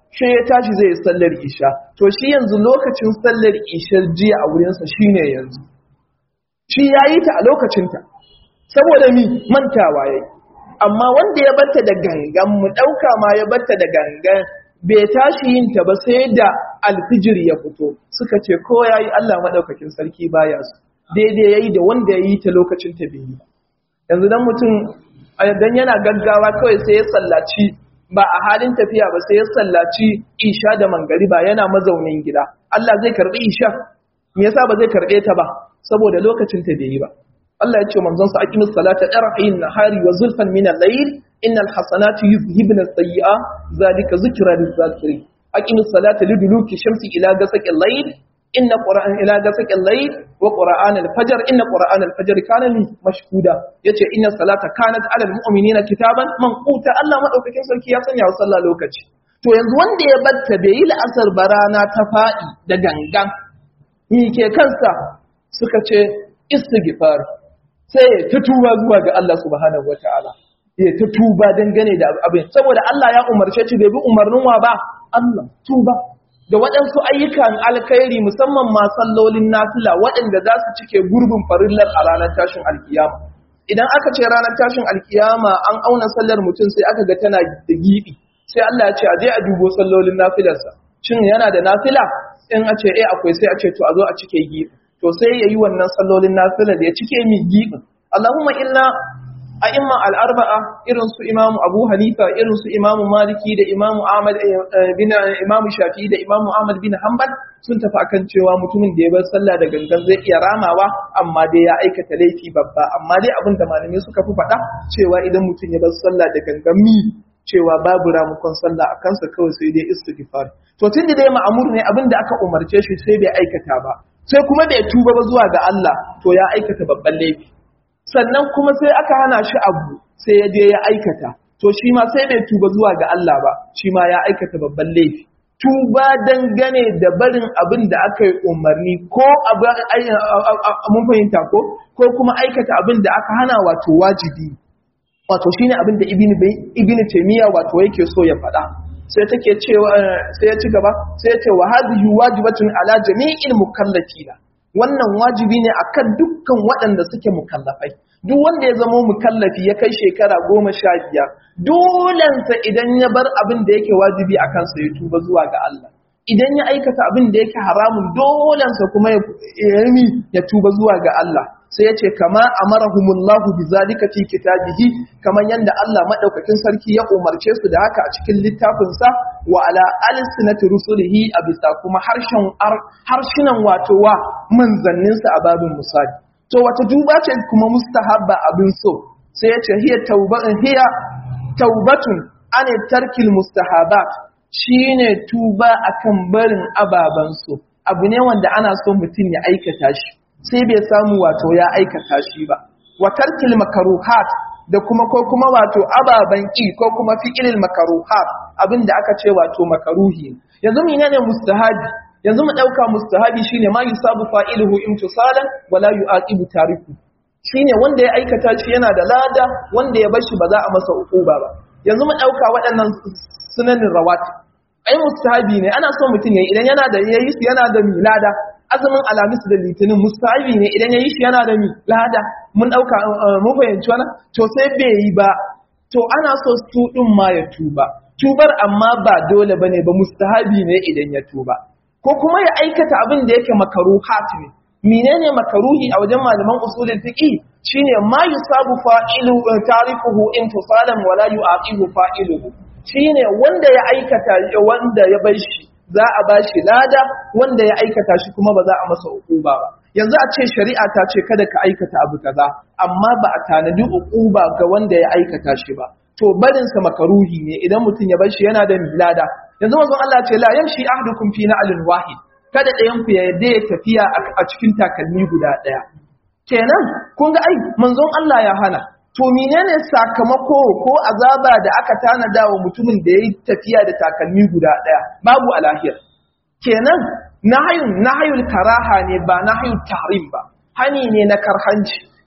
shi ya tashi zai sallar isha to shi yanzu lokacin sallar ishar jiya a wurinsa shine yanzu shi ya yi ta a lokacinta saboda mi mantawa ya yi amma wanda ya batta da gangan mu ɗauka ma ya batta da gangan bai tashi yin ta ba sai da alfijir ya fito suka ce ko ya yi Allah maɗaukakin sarki baya su daidai ya yi da wanda ya yi ta lokacin ta biyu yanzu dan mutum dan yana gaggawa kawai sai ya sallaci ba a halin tafiya ba sai ya sallaci isha da mangariba yana mazaunin gida Allah zai karbi isha me yasa ba zai karbe ta ba saboda lokacin ta bai yi ba Allah ya ce manzon sa aqimis salata tarhin nahari wa zulfan min al-layl innal hasanati yuzhibna as-sayyi'a zalika zikra liz-zakirin aqimis salata liduluki shamsi ila ghasaqil layl inna qur'an ila ghasaqil layl wa qur'an al-fajr inna qur'an al-fajr kana li mashhuda yace inna salata kanat 'ala al-mu'minina kitaban manquta Allah madaukakin sarki ya sanya wa sallah lokaci to yanzu wanda ya batta bai yi la'asar barana ta fadi da gangan ni ke kansa suka ce istighfar sai ya ta tuba zuwa ga Allah subhanahu wataala ya ta tuba dangane da abin saboda Allah ya umarce shi bai bi umarnin wa ba Allah tuba da waɗansu ayyukan alkhairi musamman ma sallolin nafila waɗanda za su cike gurbin farillar a ranar tashin alkiyama idan aka ce ranar tashin alkiyama an auna sallar mutum sai aka ga tana da gibi sai Allah ya ce a je a dubo sallolin nafilarsa shin yana da nafila in a ce eh akwai sai a ce to a zo a cike gibi to sai yayi wannan sallolin nafila da ya cike mi gibin Allahumma illa a imma al'arba'a irin su imamu abu hanifa irin su imamu maliki da imamu ahmad bin imamu shafi da imamu ahmad bin hanbal sun tafi akan cewa mutumin da ya bar sallah da gangan zai iya ramawa amma dai ya aikata laifi babba amma dai abin da malamai suka fi faɗa cewa idan mutum ya bar sallah da gangan mi cewa babu ramukon sallah a kansa kawai sai dai istighfar to tun da dai ma'amur ne abin da aka umarce shi sai bai aikata ba sai kuma bai tuba ba zuwa ga Allah to ya aikata babban laifi sannan kuma sai aka hana shi abu sai ya je ya aikata to shi ma sai bai tuba zuwa ga Allah ba shi ma ya aikata babban laifi tuba dangane da barin abin da aka yi umarni ko mun fahimta ko ko kuma aikata abin da aka hana wato wajibi wato shine abin da ibn ibn taymiya wato yake so ya faɗa sai take cewa sai ya ci gaba sai ya ce wa hadhihi wajibatun ala jami'il mukallafina wannan wajibi ne akan dukkan waɗanda suke mukallafai duk wanda ya zama mukallafi ya kai shekara goma sha biyar dolensa idan ya bar abin da yake wajibi a kansa ya tuba zuwa ga Allah idan ya aikata abin da yake haramun dolensa kuma ya yi ya tuba zuwa ga Allah sai ya ce kama amarahumullahu bi zalika fi kitabihi kamar yanda Allah madaukakin sarki ya umarce su da haka a cikin littafin sa wa ala alsinati rusulihi a bisa kuma harshen harshinan wato wa manzannin sa a babin musali to wata duba ce kuma mustahabba abin so sai ya ce hiya taubatun hiya taubatun an tarkil mustahabat shine tuba akan barin ababan so abu ne wanda ana so mutum ya aikata shi sai bai samu wato ya aikata shi ba wa tarkil makaruhat da kuma ko kuma wato ababan ki ko kuma fi'ilil makaruhat abinda aka ce wato makaruhi yanzu menene mustahabi yanzu mu dauka mustahabi shine ma yusabu fa'iluhu imtisalan wala yu'aqibu tariku shine wanda ya aikata shi yana da lada wanda ya bar shi ba za a masa uquba ba yanzu mu dauka waɗannan sunanin rawatib ai mustahabi ne ana so mutum yayi idan yana da yayi su yana da milada azumin alamis da litinin mustahabi ne idan yayi shi yana da milada mun dauka mun fahimci wannan to sai bai yi ba to ana so su din ma ya tuba tubar amma ba dole bane ba mustahabi ne idan ya tuba ko kuma ya aikata abin da yake makaruhat ne menene makaruhi a wajen malaman usulul fiqh shine ma yusabu fa'ilu tarifuhu intisalan wala yu'aqibu fa'iluhu shine wanda ya aikata wanda ya bar shi za a bashi lada wanda ya aikata shi kuma ba za a masa uquba ba yanzu a ce shari'a ta ce kada ka aikata abu kaza amma ba a tanadi uquba ga wanda ya aikata shi ba to barin sa makaruhi ne idan mutum ya bar shi yana da lada yanzu manzon Allah ce la yamshi ahdukum fi na'lin wahid kada ɗayan ku ya yadda ya tafiya a cikin takalmi guda ɗaya kenan kun ga ai manzon Allah ya hana to menene sakamako ko azaba da aka tanada wa mutumin da yayi tafiya da takalmi guda daya babu alahir kenan nahayun nahayul karaha ne ba nahayul tahrim ba hani ne na karhanci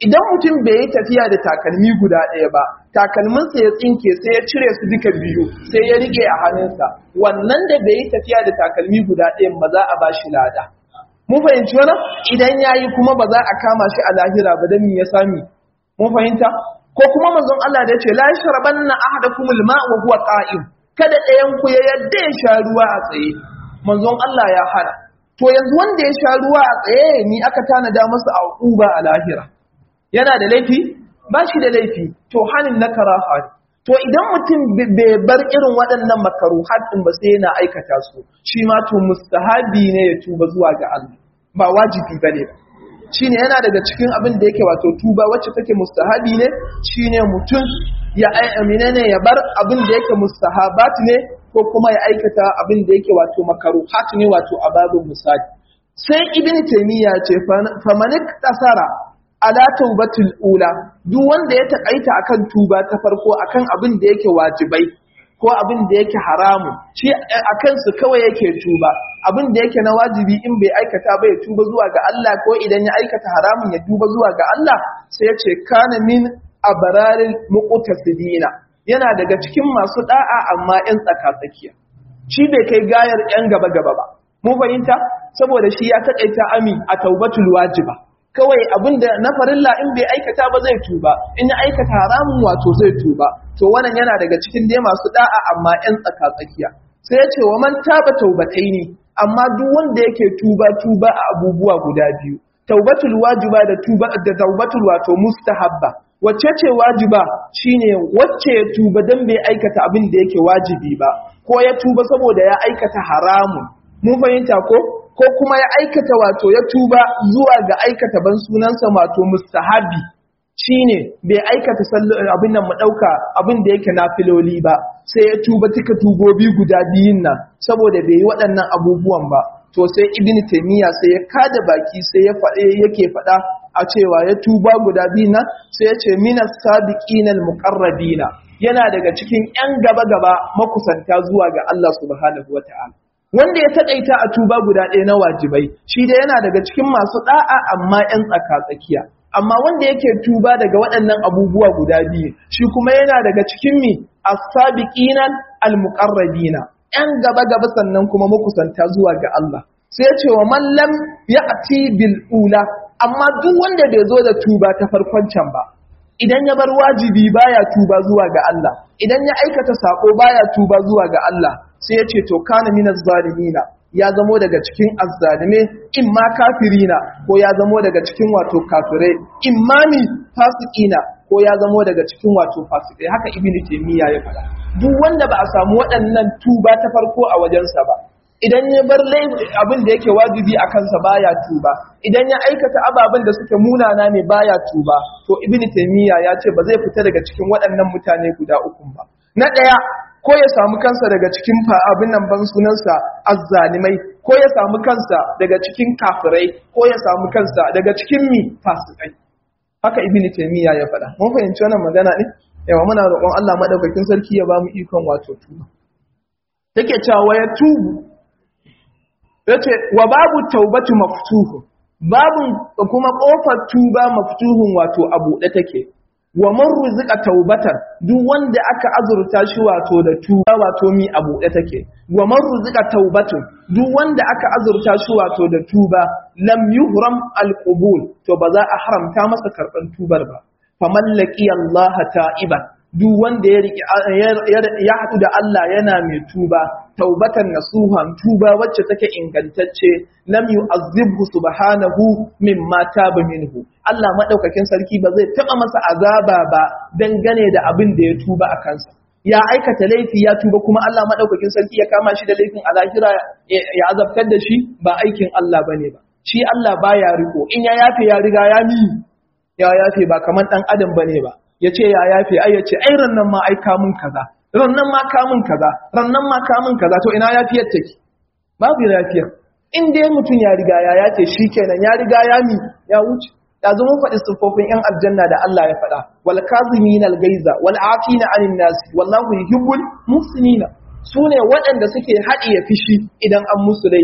idan mutum bai yi tafiya da takalmi guda ɗaya ba takalminsa ya tsinke sai ya cire su duka biyu sai ya rike a hannunsa wannan da bai yi tafiya da takalmi guda ɗaya ba za a ba shi lada mun fahimci wannan idan ya yi kuma ba za a kama shi a lahira ba don ya sami mun fahimta ko kuma manzon Allah da ya ce la sharabanna ahadakumul ma wa huwa qa'im kada ɗayan ku ya yadda ya sha ruwa a tsaye manzon Allah ya hana to yanzu wanda ya sha ruwa a tsaye ni aka tanada masa a uba a lahira yana da laifi ba shi da laifi to hanin na karaha ne to idan mutum bai bar irin waɗannan makaru haɗin ba sai yana aikata su shi ma to mustahabi ne ya tuba zuwa ga Allah ba wajibi bane ba shine yana daga cikin abin da yake wato tuba wacce take mustahabi ne shine mutum ya amina ne ya bar abin da yake mustahabat ne ko kuma ya aikata abin da yake wato makaruhat ne wato ababin misali sai ibn taymiya ce famanik tasara ala taubatul ula duk wanda ya takaita akan tuba ta farko akan abin da yake wajibai ko abin da yake haramu shi akan su kawai yake tuba abin da yake na wajibi in bai aikata ba ya tuba zuwa ga Allah ko idan ya aikata haramun ya tuba zuwa ga Allah sai ya ce kana min abararil muqtasidina yana daga cikin masu da'a amma yan tsaka-tsakiya shi bai kai gayar yan gaba-gaba ba mu fahimta saboda shi ya takaita ami a taubatul wajiba kawai abinda na farilla in bai aikata ba zai tuba in ya aikata haramun wato zai tuba to wannan yana daga cikin dai masu da'a amma yan tsaka-tsakiya sai ya ce wa man taba taubatai ne amma duk wanda yake tuba tuba a abubuwa guda biyu taubatul wajiba da tuba da taubatul wato mustahabba wacce ce wajiba shine wacce ya tuba dan bai aikata abin da yake wajibi ba ko ya tuba saboda ya aikata haramun mun fahimta ko ko kuma ya aikata wato ya tuba zuwa ga aikata ban sunansa wato mustahabi shine bai aikata abin nan mu dauka abin da yake nafiloli ba sai ya tuba tuka tubobi guda biyun nan saboda bai yi waɗannan abubuwan ba to sai ibn taymiya sai ya kada baki sai ya faɗe yake faɗa a cewa ya tuba guda biyun nan sai ya ce minas sabiqina almuqarrabina yana daga cikin yan gaba gaba makusanta zuwa ga Allah subhanahu wataala wanda ya taƙaita a tuba guda ɗaya na wajibai shi da yana daga cikin masu ɗa'a amma 'yan tsaka-tsakiya amma wanda yake tuba daga waɗannan abubuwa guda biyu shi kuma yana daga cikin mi as-sabiqina al-muqarrabina 'yan gaba-gaba sannan kuma makusanta zuwa ga Allah sai ya ce wa man lam ya'ti bil ula amma duk wanda bai zo da tuba ta farkon can ba idan ya bar wajibi baya tuba zuwa ga Allah idan ya aikata sako baya tuba zuwa ga Allah sai ya ce to kana minaz zalimina ya zamo daga cikin azzalime in ma kafirina ko ya zamo daga cikin wato kafirai in ma ni fasikina ko ya zamo daga cikin wato fasikai haka ibnu taymiya ya faɗa duk wanda ba a samu waɗannan tuba ta farko a wajensa ba idan ya bar abin da yake wajibi a kansa baya tuba idan ya aikata ababen da suke munana ne baya tuba to ibnu taymiya ya ce ba zai fita daga cikin waɗannan mutane guda uku ba na ɗaya ko ya samu kansa daga cikin abin nan ban sunansa azzalimai ko ya samu kansa daga cikin kafirai ko ya samu kansa daga cikin mi fasikai haka ibnu taymiya ya faɗa mun fahimci wannan magana ne yawa muna roƙon Allah madaukakin sarki ya bamu ikon wato tuba take cewa ya tubu yace wa babu taubatu maftuhu babun kuma kofar tuba maftuhun wato a buɗe take wa man ruzika taubatan duk wanda aka azurta shi wato da tuba wato mi a buɗe take wa man ruzika taubatu duk wanda aka azurta shi wato da tuba lam yuhram alqubul to ba za a haramta masa karban tubar ba faman laqi Allah ta'iban duk wanda ya ya haɗu da Allah yana mai tuba taubatan nasuhan tuba wacce take ingantacce lam yu'azzibhu subhanahu mimma taba minhu Allah madaukakin sarki ba zai taba masa azaba ba dangane da abin da ya tuba a kansa ya aikata laifi ya tuba kuma Allah madaukakin sarki ya kama shi da laifin a lahira ya azabtar da shi ba aikin Allah bane ba shi Allah baya riko in ya yafe ya riga ya mi ya yafe ba kaman dan adam bane ba yace ya yafe ai yace ai rannan ma ai kamun kaza rannan ma kamun kaza rannan ma kamun kaza to ina yafiyar take babu yafiyar in dai mutum ya riga ya yace shikenan ya riga ya mi ya wuce ya zo mun faɗi siffofin yan aljanna da Allah ya faɗa wal kazimin al gaiza wal afina anin nas wallahu yuhibbul muhsinina sune waɗanda suke haɗiye fishi idan an musu laifi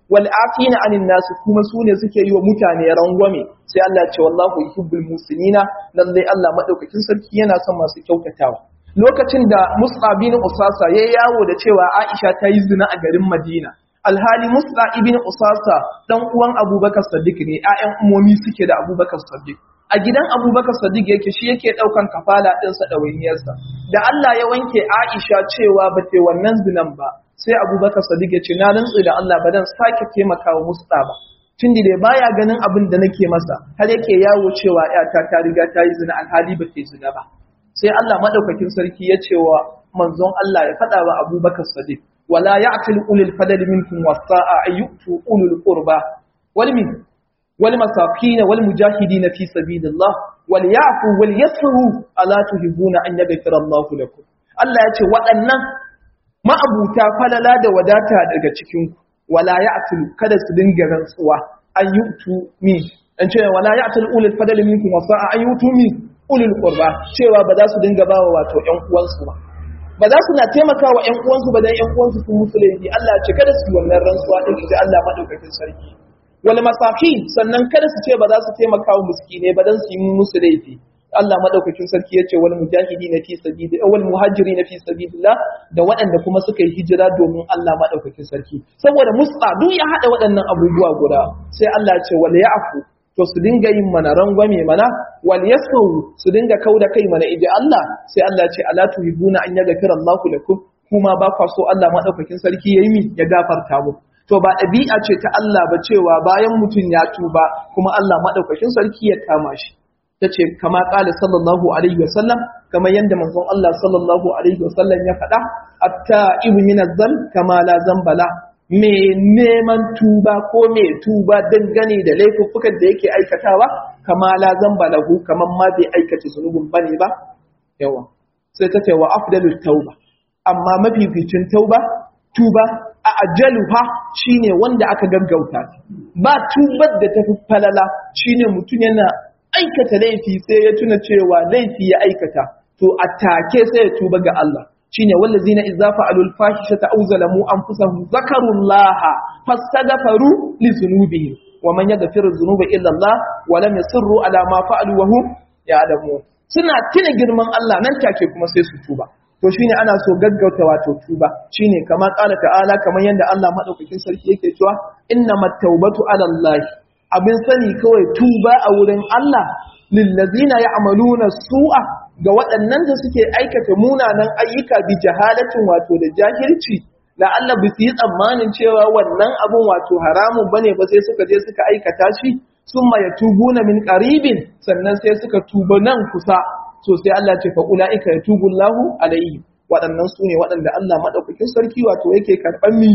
wal afina anin nasu kuma su ne suke yi wa mutane rangwame sai Allah ya ce wallahu yuhibbul musinina lalle Allah madaukakin sarki yana son masu kyautatawa lokacin da Mus'ab bin Usasa ya yawo da cewa Aisha ta yi zina a garin Madina alhali Mus'ab ibn Usasa dan uwan Abubakar Siddiq ne ƴaƴan umomi suke da Abubakar Siddiq a gidan Abubakar Siddiq yake shi yake daukan kafala din sa dawainiyarsa da Allah ya wanke Aisha cewa ba ta wannan zinan ba sai Abubakar Siddiq ya ce na rantsu da Allah ba dan sake taimakawa Mus'ab ba tunda dai baya ganin abin da nake masa har yake yawo cewa ƴata ta riga ta yi zina alhali ba ta yi zina ba sai Allah madaukakin sarki ya ce wa manzon Allah ya faɗa wa Abubakar Sadiq wala ya'til ulul fadli minkum wasa'a ayyutu ulul qurba wal min wal masakin wal mujahidin fi sabilillah wal ya'fu wal yasfu ala tuhibuna an yaghfira Allahu lakum Allah ya ce waɗannan ma'abuta falala da wadata daga cikin ku wala ya'til kada su dinga rantsuwa ayyutu min an ce wala ya'til ulul fadli minkum wasa'a ayyutu min ulul qurba cewa ba za su dinga bawa wato ƴan uwansu ba ba za su na taimakawa ƴan uwansu ba dan ƴan uwansu sun musu laifi Allah ya ce kada su yi wannan rantsuwa din da Allah madaukakin sarki wal masakin sannan kada su ce ba za su taimakawa miskine ba dan su yi musu laifi Allah madaukakin sarki ya ce wal mujahidin fi sabilillah wal muhajirin fi sabilillah da waɗanda kuma suka yi hijira domin Allah madaukakin sarki saboda musa duk ya hada waɗannan abubuwa guda sai Allah ya ce wal ya'fu to su dinga yin mana rangwame mana wal yasawu su dinga kauda kai mana idan Allah sai Allah ya ce ala tuhibuna an yaghfira Allahu lakum kuma ba kwa so Allah madaukakin sarki yayi mi ya gafarta mu to ba ɗabi'a ce ta Allah ba cewa bayan mutum ya tuba kuma Allah madaukakin sarki ya kama shi tace kama qala sallallahu alaihi wasallam kamar yanda manzon Allah sallallahu alaihi wasallam ya faɗa atta ibn min kama la zambala mai neman tuba ko mai tuba dangane da laifuffukan da yake aikatawa kama la zamba lahu kaman ma bai aikata zunubin bane ba yawa sai ta ce wa afdalul tauba amma mafificin tauba tuba a ajaluha shine wanda aka gaggauta ba tubar da tafi falala shine mutum yana aikata laifi sai ya tuna cewa laifi ya aikata to a take sai ya tuba ga Allah shine wallazina idza fa'alu al-fahishata aw zalamu anfusahum zakarullaha fastaghfiru li dhunubihim wa man yaghfiru dhunuba illa Allah wa lam yusirru ala ma fa'alu wa hum ya'lamun suna tuna girman Allah nan take kuma sai su tuba to shine ana so gaggauta wato tuba shine kama qala ta'ala kamar yanda Allah madaukakin sarki yake cewa innamat tawbatu ala Allah abin sani kawai tuba a wurin Allah lillazina ya'maluna su'a ga waɗannan da suke aikata munanan ayyuka bi jahalatin wato da jahilci la'alla bi su yi tsammanin cewa wannan abun wato haramun bane ba sai suka je suka aikata shi summa yatubuna min qaribin sannan sai suka tuba nan kusa so sai Allah ce fa ulaika yatubullahu alaihi waɗannan su ne waɗanda Allah madaukakin sarki wato yake karɓan mi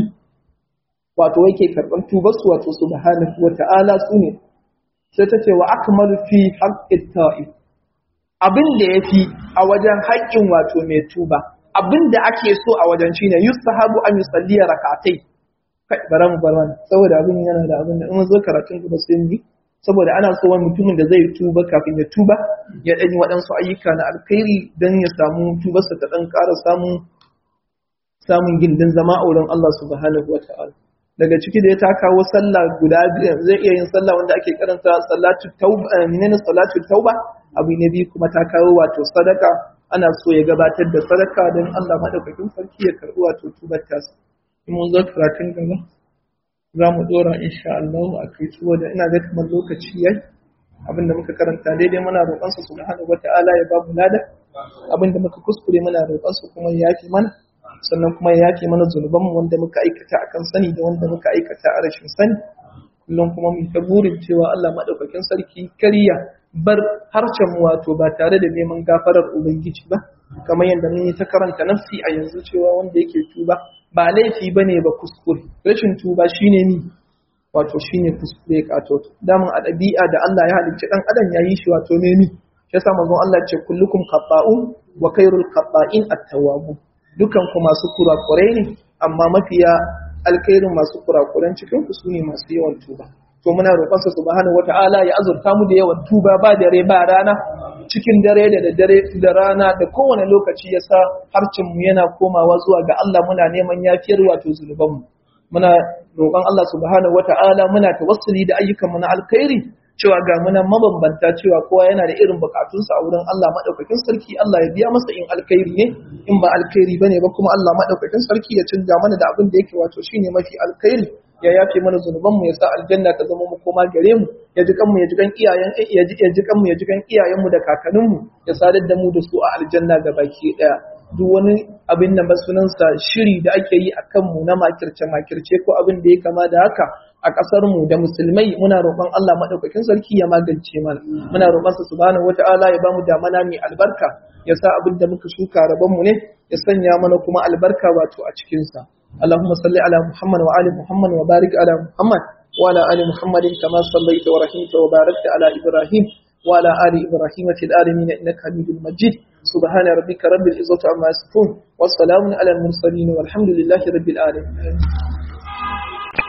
wato yake karɓan tubar su wato subhanahu wata'ala su ne sai ta ce wa akmalu fi haqqit ta'if abin da ya fi a wajen haƙƙin wato mai tuba abin da ake so a wajen shi ne yustahabu an yusalli rakatai kai bara mu bar wani saboda abin yana da abin da in zo karatun gaba sai mu saboda ana so wani mutumin da zai tuba kafin ya tuba ya ɗanyi waɗansu ayyuka na alkhairi don ya samu tubarsa ta ɗan ƙara samun samun gindin zama a wurin Allah subhanahu wa ta'ala daga ciki da ya ta kawo sallah guda biyar zai iya yin sallah wanda ake karanta salatu tauba menene salatu tauba abu ne biyu kuma ta kawo wato sadaka ana so ya gabatar da sadaka don Allah madaukakin sarki ya karbi wato tubar tasa in mun zo karatun gaba za mu dora insha Allah a kai saboda ina ga kamar lokaci yayi abinda muka karanta daidai muna roƙon sa subhanahu wataala ya ba mu lada abinda muka kuskure muna roƙon sa kuma ya yafi mana sannan kuma ya yafe mana zunubanmu wanda muka aikata akan sani da wanda muka aikata a rashin sani kullum kuma mu ta burin cewa Allah madaukakin sarki kariya bar harshen mu wato ba tare da neman gafarar ubangiji ba kamar yadda mun yi ta karanta nafsi a yanzu cewa wanda yake tuba ba laifi bane ba kuskure rashin tuba shine ni wato shine kuskure kato damun a ɗabi'a da Allah ya halicci dan adam ya yi shi wato ne ni shi yasa manzon Allah ya ce kullukum khata'un wa khairul khata'in at-tawwabun dukan ku masu kurakurai ne amma mafiya alkhairin masu kurakuran cikin ku sune masu yawan tuba to muna roƙon sa subhanahu wata'ala ya azurta mu da yawan tuba ba dare ba rana cikin dare da dare da rana da kowane lokaci yasa harcin mu yana komawa zuwa ga Allah muna neman yafiyar wato zunuban mu muna roƙon Allah subhanahu wata'ala muna tawassuli da ayyukan mu na alkhairi cewa ga muna mabambanta cewa kowa yana da irin bukatunsa a wurin Allah madaukakin sarki Allah ya biya masa in alkhairi ne in ba alkhairi bane ba kuma Allah madaukakin sarki ya canja mana da abin da yake wato shine mafi alkhairi ya yafe mana zunuban mu ya sa aljanna ta zama mu koma gare mu ya ji kanmu ya ji kan iyayen ya ji ya ji kanmu ya ji kan iyayen mu da kakannin mu ya sadar da mu da su a aljanna ga baki daya duk wani abin da sunansa shiri da ake yi a kanmu na makirce makirce ko abin da ya kama da haka a ƙasar mu da musulmai muna roƙon Allah madaukakin sarki ya magance mana muna roƙon sa subhanahu wataala ya bamu damana mai albarka ya sa abin da muka shuka rabon mu ne ya sanya mana kuma albarka wato a cikin sa اللهم صل على محمد وآل محمد وبارك على محمد وعلى آل محمد كما صليت ورحمت وباركت على إبراهيم وعلى آل إبراهيم في العالمين إنك حميد مجيد سبحان ربك رب العزة عما يصفون والسلام على المرسلين والحمد لله رب العالمين